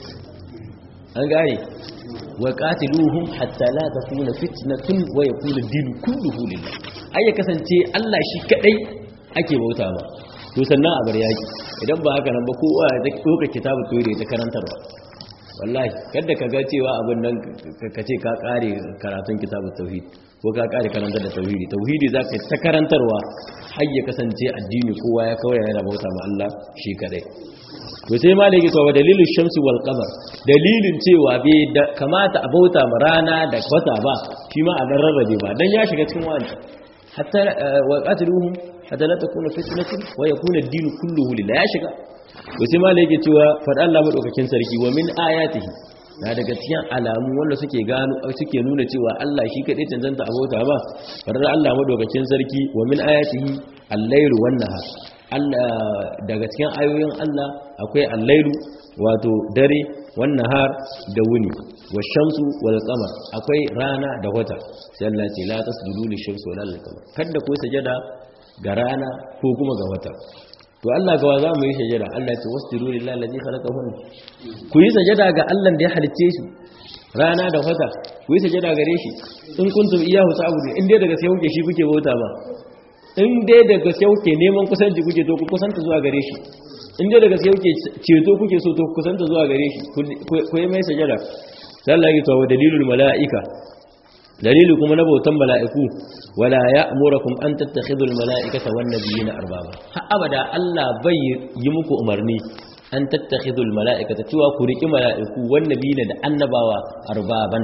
an gane wa qatiluhum hatta la takuna fitnatun wa yakuna ad-dinu kulluhu lillah ai ya kasance Allah shi kadai ake bauta ba to sannan a bar yaki idan ba haka nan ba kowa ya doka kitabu toire ta karantarwa wallahi kada ka ga cewa abin nan ka ce ka kare karatun kitabu tauhid ko ka kare karantar da tauhidi tauhidi zaka ta karantarwa har ya kasance addini kowa ya kawai yana bauta ma Allah shi kadai to sai malaki to wa dalilin shamsi wal qamar dalilin cewa bai da kamata a bauta ma rana da wata ba shi ma a dan rarrabe ba dan ya shiga cikin wani hatta wa qatiluhum hatta la takuna fitnatun wa yakuna ad-din kulluhu lillah ya shiga to sai malai yake cewa fada Allah madaukakin sarki wa min ayatihi na daga cikin alamu wanda suke gano suke nuna cewa Allah shi kadai tantanta abota ba fadar Allah madaukakin sarki wa min ayatihi al-layl wan nahar Allah daga cikin ayoyin Allah akwai al-laylu wato dare wan nahar da wuni wa shamsu wal qamar akwai rana da wata sai Allah ce la tasjudu lish-shamsi wala lil-qamar kada ku sajada ga rana ko kuma ga wata to Allah gawa za mu yi sajada Allah ce wasjudu lillahi allazi khalaqahun ku yi sajada ga Allah da ya halicce shi rana da wata ku yi sajada gare shi in kuntum iyyahu ta'budu in dai daga sai kuke shi kuke bauta ba in dai daga sai kuke neman kusanci kuke to ku kusanta zuwa gare shi in dai daga sai kuke ceto kuke so to ku kusanta zuwa gare shi ku yi mai sajada sai Allah ya tawo dalilul mala'ika dalili kuma na bautan mala'iku wala ya'murukum an tattakhidhu al-mala'ikata wan nabiyina arbaba har abada Allah bai yi muku umarni an tattakhidhu al-mala'ikata cewa ku riki mala'iku wan nabiyina da annabawa arbaban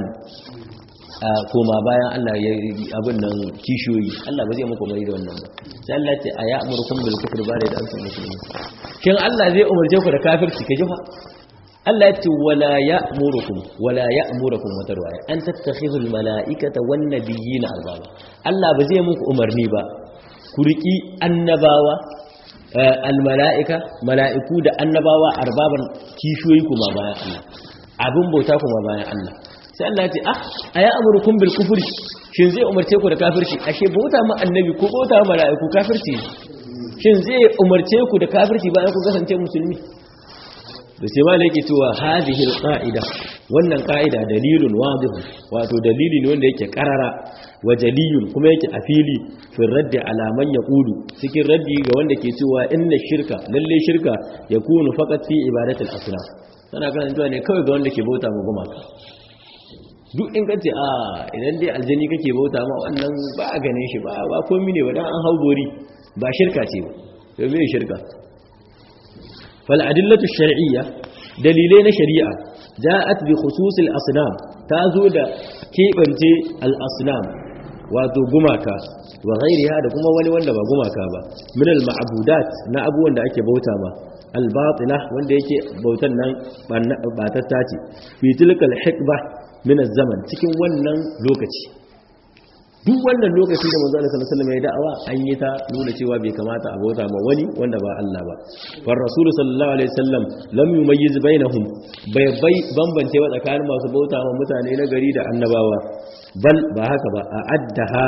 koma bayan Allah ya abin nan kishiyoyi Allah ba zai muku umarni da wannan ba sai Allah ce a ya'murukum bil kufri ba da antum muslimin shin Allah zai umarce ku da kafirci ka jifa Allah ya ce wala ya'murukum wala ya'murukum wata ruwaya an tattakhidul mala'ikata wan nabiyina arbaba Allah ba zai muku umarni ba ku riki annabawa al mala'ika mala'iku da annabawa arbaban kishoyi kuma bayan Allah abin bauta kuma bayan Allah sai Allah ya ce ah aya amurukum bil kufri shin zai umarce ku da kafirci ashe bauta ma annabi ko bauta ma mala'iku kafirci shin zai umarce ku da kafirci bayan ku kasance musulmi da sai malai yake cewa hadhihi alqaida wannan qaida dalilun wadih wato dalili ne wanda yake karara wa jaliyun kuma yake a fili fi raddi ala man yaqulu cikin raddi ga wanda ke cewa inna shirka lalle shirka yakunu faqat fi ibadati al-asnam tana kan cewa ne kawai ga wanda ke bauta ma gumaka duk in kace a idan dai aljani kake bauta ma wannan ba a gane shi ba ba komai ne ba dan an haugori ba shirka ce ba to me shirka فالأدلة الشرعية دليلين شريعة جاءت بخصوص الأصنام تازود كيبنت الأصنام wato gumaka wa ghairiha da kuma wani wanda ba gumaka ba min al ma'budat na abubuwan da ake bauta ma al batila wanda yake bautan nan batatta ce fi tilkal hikba min az zaman cikin wannan lokaci duk wannan lokaci da manzo Allah sallallahu alaihi wasallam ya da'awa an yi ta nuna cewa bai kamata a bauta ma wani wanda ba Allah ba far rasul sallallahu alaihi wasallam lam yumayyiz bainahum bai bai bambance wa tsakanin masu bauta ma mutane na gari da annabawa bal ba haka ba a'addaha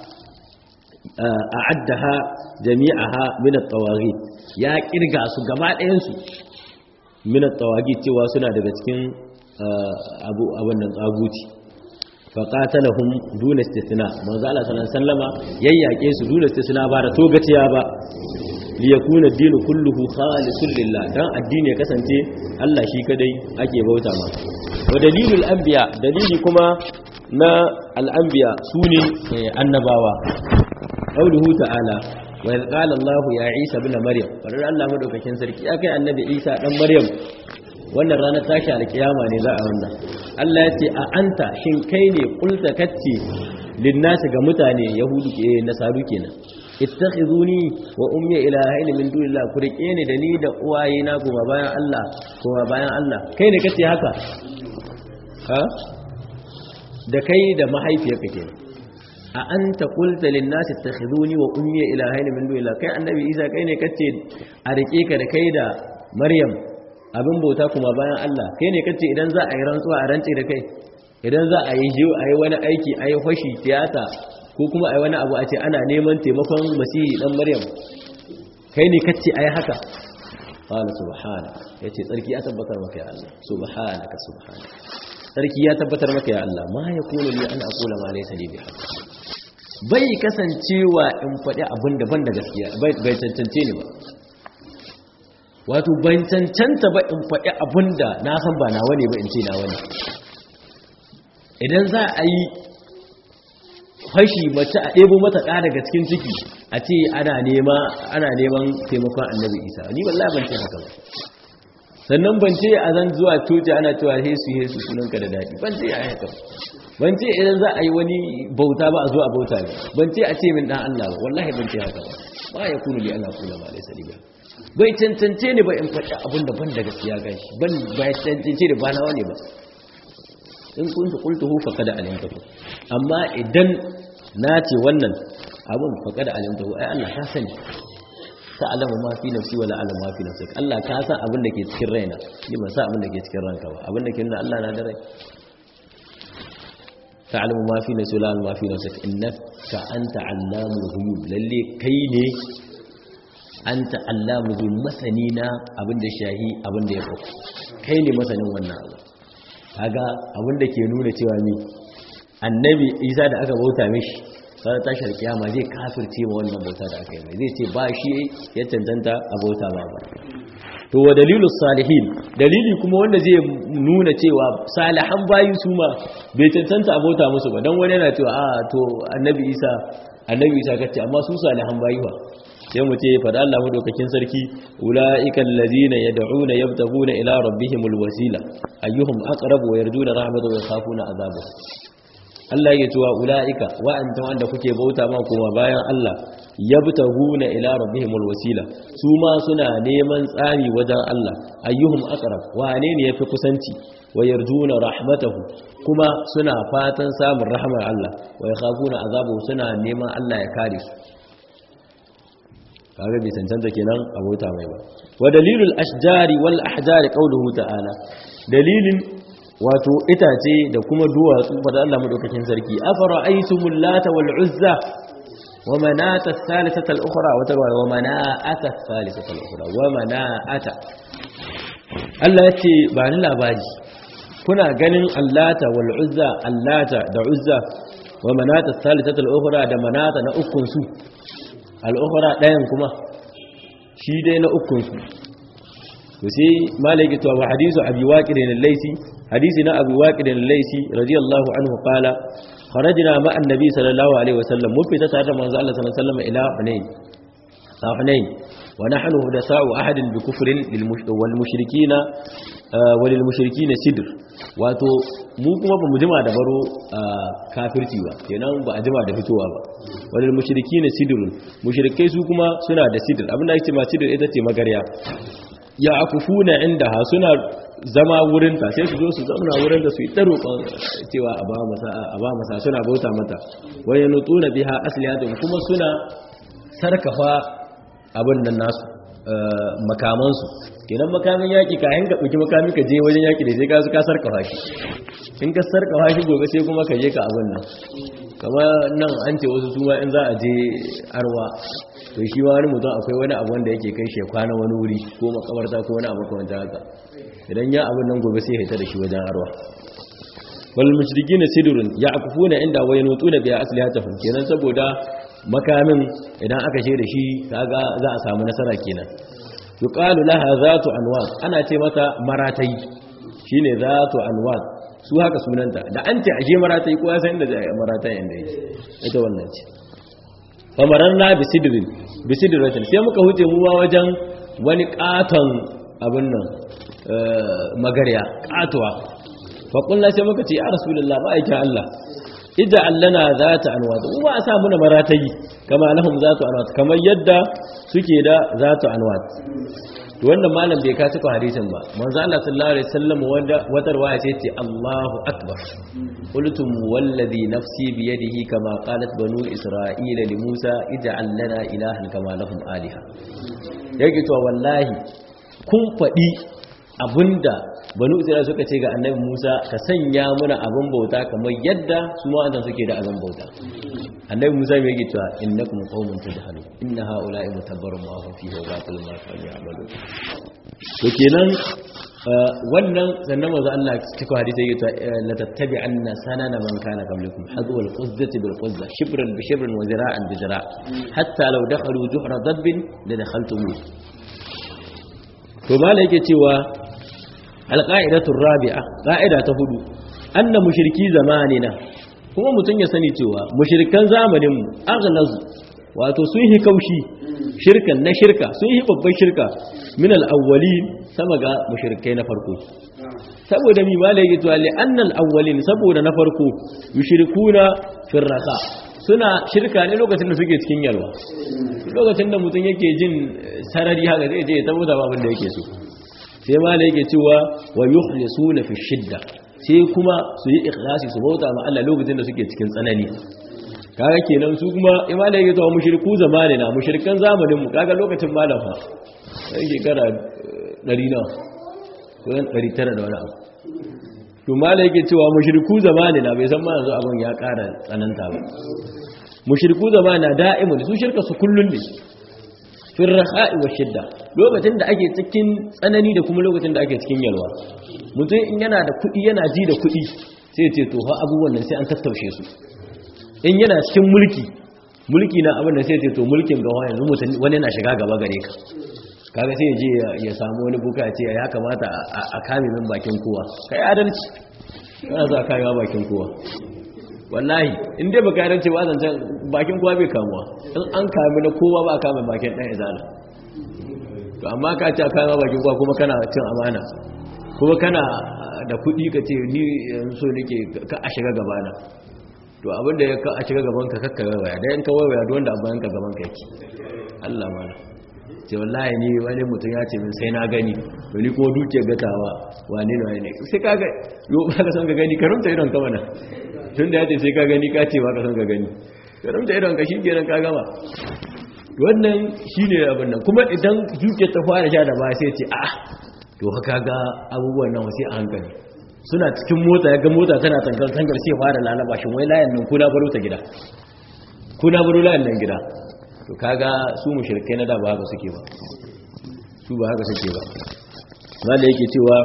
a'addaha jami'aha min at-tawaghit ya kirga su gaba ɗayan su min at-tawaghit cewa suna daga cikin abu abun nan tsaguci faƙatalahum duna istisna manzo Allah sallallahu alaihi wasallama yayyake su duna istisna ba da togaciya ba li yakuna ad-dinu kulluhu khalisun lillah dan addini ya kasance Allah shi kadai ake bauta ma wa dalilul anbiya dalili kuma na al-anbiya sune annabawa qauluhu ta'ala wa qala Allah ya Isa ibn Maryam farar Allah madaukakin sarki akai annabi Isa dan Maryam wannan ranar tashi alkiyama ne za a wannan Allah ya ce a anta shin kai ne kulta kacce linnasi ga mutane yahudu ke nasaru kenan ittakhizuni wa ummi ilahaini min dunillah ku rike ni da ni da uwaye na kuma bayan Allah kuma bayan Allah kai ne kace haka ha da kai da mahaifiyarka kenan a anta qulta linnasi ittakhizuni wa ummi ilahaini min dunillah kai annabi Isa kai ne kace a rike ka da kai da Maryam abin bauta kuma bayan Allah kai ne kace idan za a yi rantsuwa a rantsi da kai idan za a yi jiyo a yi wani aiki a yi fashi tiyata ko kuma a yi wani abu a ce ana neman taimakon masihi dan maryam kai ne kace a yi haka qala subhana yace tsarki ya tabbatar maka ya Allah subhanaka subhana tsarki ya tabbatar maka ya Allah ma yakunu li an aqula ma laysa li bihaq bai kasancewa in faɗi abin da ban da gaskiya bai cancance ni ba wato ban cancanta ba in faɗi abin da na san ba nawa ne ba in ce nawa ne idan za a yi fashi mace a ɗebo mata ɗa daga cikin ciki a ce ana neman taimakon annabi isa ni wallahi ban ce haka ba sannan ban ce a zan zuwa coci ana cewa hesu hesu sunanka da daɗi ban ce a yi haka ban ce idan za a yi wani bauta ba a zo a bauta ne ban ce a ce min ɗan allah ba wallahi ban ce haka ba ba ya kunu li ana kula ba laisa liba bai cancance ne ba in faɗi abin da ban da gaskiya gan shi ban bai cancance da ba nawa ne ba in kuntu qultuhu faqad alimtahu amma idan na ce wannan abin faqad alimtahu ai Allah ka sani ta alama ma fi nafsi wala alama ma fi nafsik Allah ka san abin da ke cikin raina ni ban san abin da ke cikin ranka ba abin da ke nuna Allah na da rai ta'lamu ma fi nafsi wala alama ma fi nafsik innaka anta allamul ghuyub lalle kai ne anta allamul ghuyub masani na abin da shahi abin da ya faku kai ne masanin wannan abu kaga abin da ke nuna cewa mi annabi Isa da aka bauta mishi sai tashar kiyama zai kafirce ma wannan bauta da aka yi mai zai ce ba shi ya cancanta a bauta ba ba to wa dalilu salihin dalili kuma wanda zai nuna cewa salihan bayi su ma bai cancanta a bauta musu ba dan wani yana cewa a to annabi Isa annabi Isa kace amma su salihan bayi ba sai mu ce fada Allah madaukakin sarki ulaiikal ladina yad'una yabtaguna ila rabbihimul wasila ayyuhum aqrabu wa yarjuna rahmatahu wa yakhafuna azabahu Allah ya cewa ula'ika wa'anta wanda kuke bauta ma kuma bayan Allah yabtaguna ila rabbihimul wasila su ma suna neman tsari wajen Allah ayyuhum aqrab wane ne yafi kusanci wa yarjuna rahmatahu kuma suna fatan samun rahmar Allah wa yakhafuna azabahu suna neman Allah ya kare su kaga bai cancanta kenan abota mai ba wa dalilul ashjari wal ahjari qawluhu ta'ala dalilin wato itace da kuma duwatsu fada Allah madaukakin sarki afara aitumul lata wal uzza wa manata thalithata al ukhra wa tarwa wa manata thalithata al ukhra wa manata Allah ya ce ba ni labari kuna ganin allata wal uzza allata da uzza wa manata salisata al-ukhra da manata na ukun su al-ukhra dayan kuma shi dai na ukun su to sai malaki to wa hadisu abi waqid al-laysi hadisi na abi waqid al-laysi radiyallahu anhu qala kharajna ma annabi sallallahu alaihi wasallam mun fita tare da manzo Allah sallallahu alaihi wasallam ila hunain sa hunain wa nahnu hudasa'u ahadin bi kufrin wal mushrikina walil mushrikina sidr wato mu kuma ba mu jima da baro kafirci ba kenan ba a jima da fitowa ba walil mushrikina sidrun mushrikai su kuma suna da sidr abinda ake ma sidr ita ce magarya ya akufuna indaha suna zama wurinta sai su zo su zauna wurin da su yi ɗaro cewa a ba masa a ba masa suna bauta mata wani nutuna biha asliyatun kuma suna sarkafa abin nan nasu makamansu kenan makamin yaƙi ka yanka ɗauki makami ka je wajen yaƙi da sai ka su ka sarkafa shi in ka sarkafa shi gobe sai kuma ka je ka abin nan kama nan an ce wasu suma in za a je arwa to shi wani mutum akwai wani abu wanda yake kai shi kwana wani wuri ko makabarta ko wani abu kamar haka idan ya abin nan gobe sai ya hita da shi wajen arwa wal mushrikin sidrun ya'kufuna inda wa yanutuna bi aslihatihim kenan saboda makamin idan aka she da shi kaga za a samu nasara kenan yuqalu laha zatu anwat ana ce mata maratai shine zatu anwat su haka sunanta da an ce aje maratai ko ya san inda maratai inda yake ita wannan ce famaranna bi sidrin bi sidratin sai muka huce mu wajen wani katon abin nan magarya katuwa faƙulla sai muka ce ya rasulullah ba aikin Allah ija allana za ta anwata ba a sa muna maratayi kama lahum za ta anwata kamar yadda suke da za ta anwata to wannan malam bai ka cika hadisin ba manzo Allah sallallahu alaihi wasallam wanda wata riwaya ce ce Allahu akbar qultum wallazi nafsi bi yadihi kama qalat banu isra'ila li Musa ij'al lana ilahan kama lahum aliha yake to wallahi kun faɗi abinda banu isra'ila suka ce ga annabi Musa ka sanya muna abin bauta kamar yadda su ma annan suke da abin bauta annabi Musa mai yake cewa innakum qaumun tajhalu inna haula'i mutabbarun ma hum fihi wa batilun ma kanu ya'malun to kenan wannan sannan manzo Allah cikin hadisi yake cewa la tattabi'anna sanana man kana qablakum hadwa al-quzzati bil quzza shibran bi shibrin wa zira'an bi zira' hatta law dakhalu juhra dabbin la dakhaltumuh to mala yake cewa alƙa'idatun rabi'a ƙa'ida ta hudu an na mushirki zamanina kuma mutum ya sani cewa mushirkan zamaninmu aghlazu wato sun yi kaushi shirkan na shirka sun yi babban shirka min al'awwali sama ga mushirkai na farko saboda mi ma laiki cewa li'annal awwalin saboda na farko yushrikuna firraka suna shirka ne lokacin da suke cikin yalwa lokacin da mutum yake jin sarari haka zai je ya tabbata babin da yake so sai ma da yake cewa wa yukhlisuna fi shidda sai kuma su yi ikhlasi su bauta ma Allah lokacin da suke cikin tsanani kaga kenan su kuma ima da yake cewa mushriku zamani na mushrikan zamanin mu kaga lokacin malam fa sai shekara 100 na ko 900 da wani abu to mala yake cewa mushriku zamani na bai san ma yanzu abin ya ƙara tsananta ba mushriku zamani na da'imun su shirka su kullun ne fil raha'i wa shidda lokacin da ake cikin tsanani da kuma lokacin da ake cikin yalwa mutum in yana da kuɗi yana ji da kuɗi sai ce to ha abubuwan nan sai an tattaushe su in yana cikin mulki mulki na abin da sai ce to mulkin gawa yanzu mutum wani na shiga gaba gare ka kaga sai ya je ya samu wani buka ya ce ya kamata a kame min bakin kowa kai adalci kana za ka kame bakin kowa wallahi in dai baka yarance ba zan bakin kowa bai kamuwa in an kame na kowa ba a kame bakin dan izala to amma ka ce a kame bakin kowa kuma kana cin amana kuma kana da kuɗi ka ce ni so nake ka a shiga gabana to abinda ya ka a shiga gaban ka kakka waya da yanka waya da wanda abin ka gaban ka yake Allah mana ce wallahi ni wani mutum ya ce min sai na gani to ni kuma duke gatawa wane ne wane sai ka ga yo ba ka san ka gani ka rumta idon ka mana tun da ya ce sai ka gani ka ce ba ka san ka gani ka rumta idon ka shi kenan ka gama wannan shine abin nan kuma idan duke ta fara sha da ba sai ce a to haka ga abubuwan nan wasi a hankali suna cikin mota ya ga mota tana tangar tangar sai fara lalaba shin wai layin nan kuna baro ta gida kuna baro layin nan gida to kaga su mushrikai na da ba haka suke ba su ba haka suke ba wanda yake cewa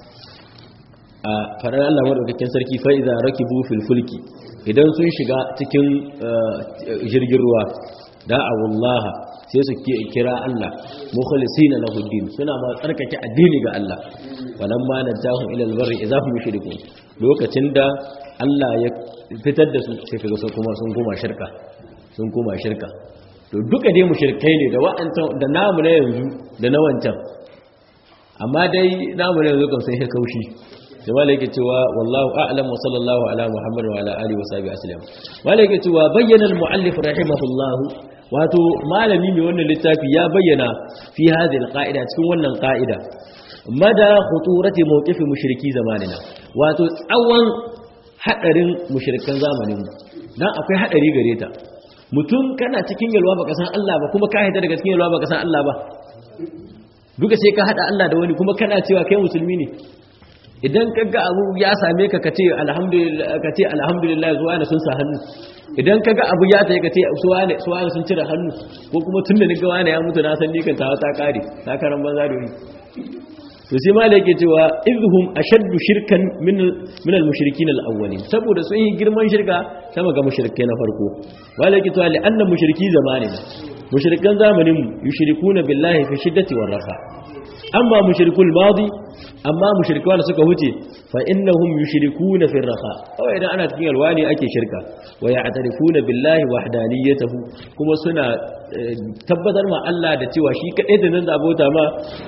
a faɗar Allah madaukakin sarki fa idza rakibu fil fulki idan sun shiga cikin jirgin ruwa da'a wallaha sai su kira Allah mukhlisina lahu din suna ma tsarkake addini ga Allah walamma najahum ila albarri idza hum yushrikun lokacin da Allah ya fitar da su sai kaga su kuma sun koma shirka sun koma shirka to duka dai mushrikai ne da wa'ancan da namu na yanzu da na wancan amma dai namu na yanzu kan sai ya kaushi da malaka cewa wallahu a'lam wa sallallahu ala muhammad wa ala alihi wa sahbihi aslam malaka cewa bayyana al-muallif rahimahullah wato malami mai wannan littafi ya bayyana fi hadhihi al-qa'ida cikin wannan qa'ida mada khuturati mawqifi mushriki zamanina wato tsawon hadarin mushrikan zamanin mu dan akwai hadari gare ta mutum kana cikin yalwa baka san Allah ba kuma ka haita daga cikin yalwa baka san Allah ba duka sai ka hada Allah da wani kuma kana cewa kai musulmi ne idan ka ga abu ya same ka kace alhamdulillah kace alhamdulillah zuwa ne sun sa hannu idan ka ga abu ya tayi kace suwa ne suwa ne sun cire hannu ko kuma tunda ni ga wani ya mutu na san ni kan tawa ta kare ta karan banza da ni to sai malai yake cewa idhum ashaddu shirkan min min al-mushrikin al-awwalin saboda sun yi girman shirka sama ga mushrikai na farko malai yake cewa li anna mushriki zamanina mushrikan zamanin yushrikuna billahi fi shiddati war raha amma mushrikul madi amma mushrikawa da suka huce fa innahum yushrikuna fi raha aw idan ana cikin alwani ake shirka wa ya'tarifuna billahi wahdaniyatahu kuma suna tabbatar ma Allah da cewa shi kadai da nan da abota ma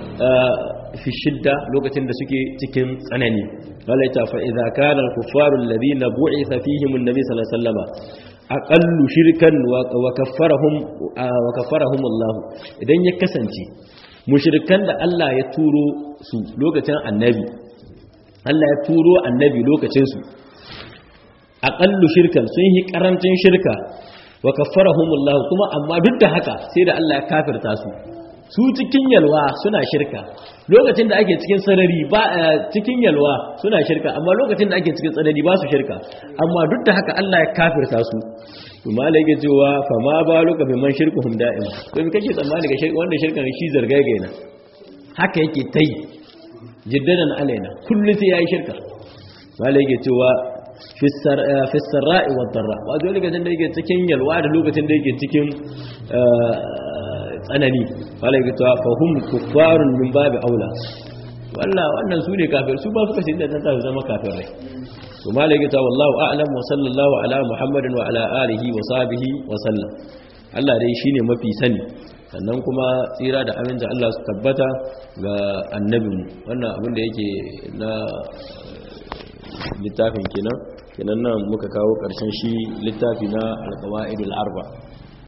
fi shidda lokacin da suke cikin tsanani walaita fa idza kana al-kuffaru alladhina bu'itha fihim an-nabi sallallahu alaihi wasallam aqallu shirkan wa kaffarahum wa kaffarahum Allah idan ya kasance mushrikan da Allah ya turo su lokacin annabi Allah ya turo annabi lokacin su aqallu shirkan sun yi karancin shirka wa kaffarahum Allah kuma amma duk da haka sai da Allah ya kafirta su su cikin yalwa suna shirka lokacin da ake cikin sarari ba cikin yalwa suna shirka amma lokacin da ake cikin tsanani ba su shirka amma duk da haka Allah ya kafirta su to malai yake cewa fa ma baluka bi man shirkuhum da'im to me kake tsammani ga shirka wanda shirkan shi zargagaina haka yake tai jiddadan alaina kullu sai yayi shirka malai yake cewa fi sarra'i wa darra wato lokacin da yake cikin yalwa da lokacin da yake cikin tsanani wala yake cewa fahum kuffarun min babi aula walla wannan su ne kafir su ba suka shi da ta zama kafirai to malai yake cewa wallahu a'lam wa sallallahu ala muhammadin wa ala alihi wa sahbihi wa sallam Allah dai shine mafi sani sannan kuma tsira da aminta Allah su tabbata ga annabinmu wannan abin da yake na littafin kenan kenan nan muka kawo ƙarshen shi littafi na alƙawa'idul arba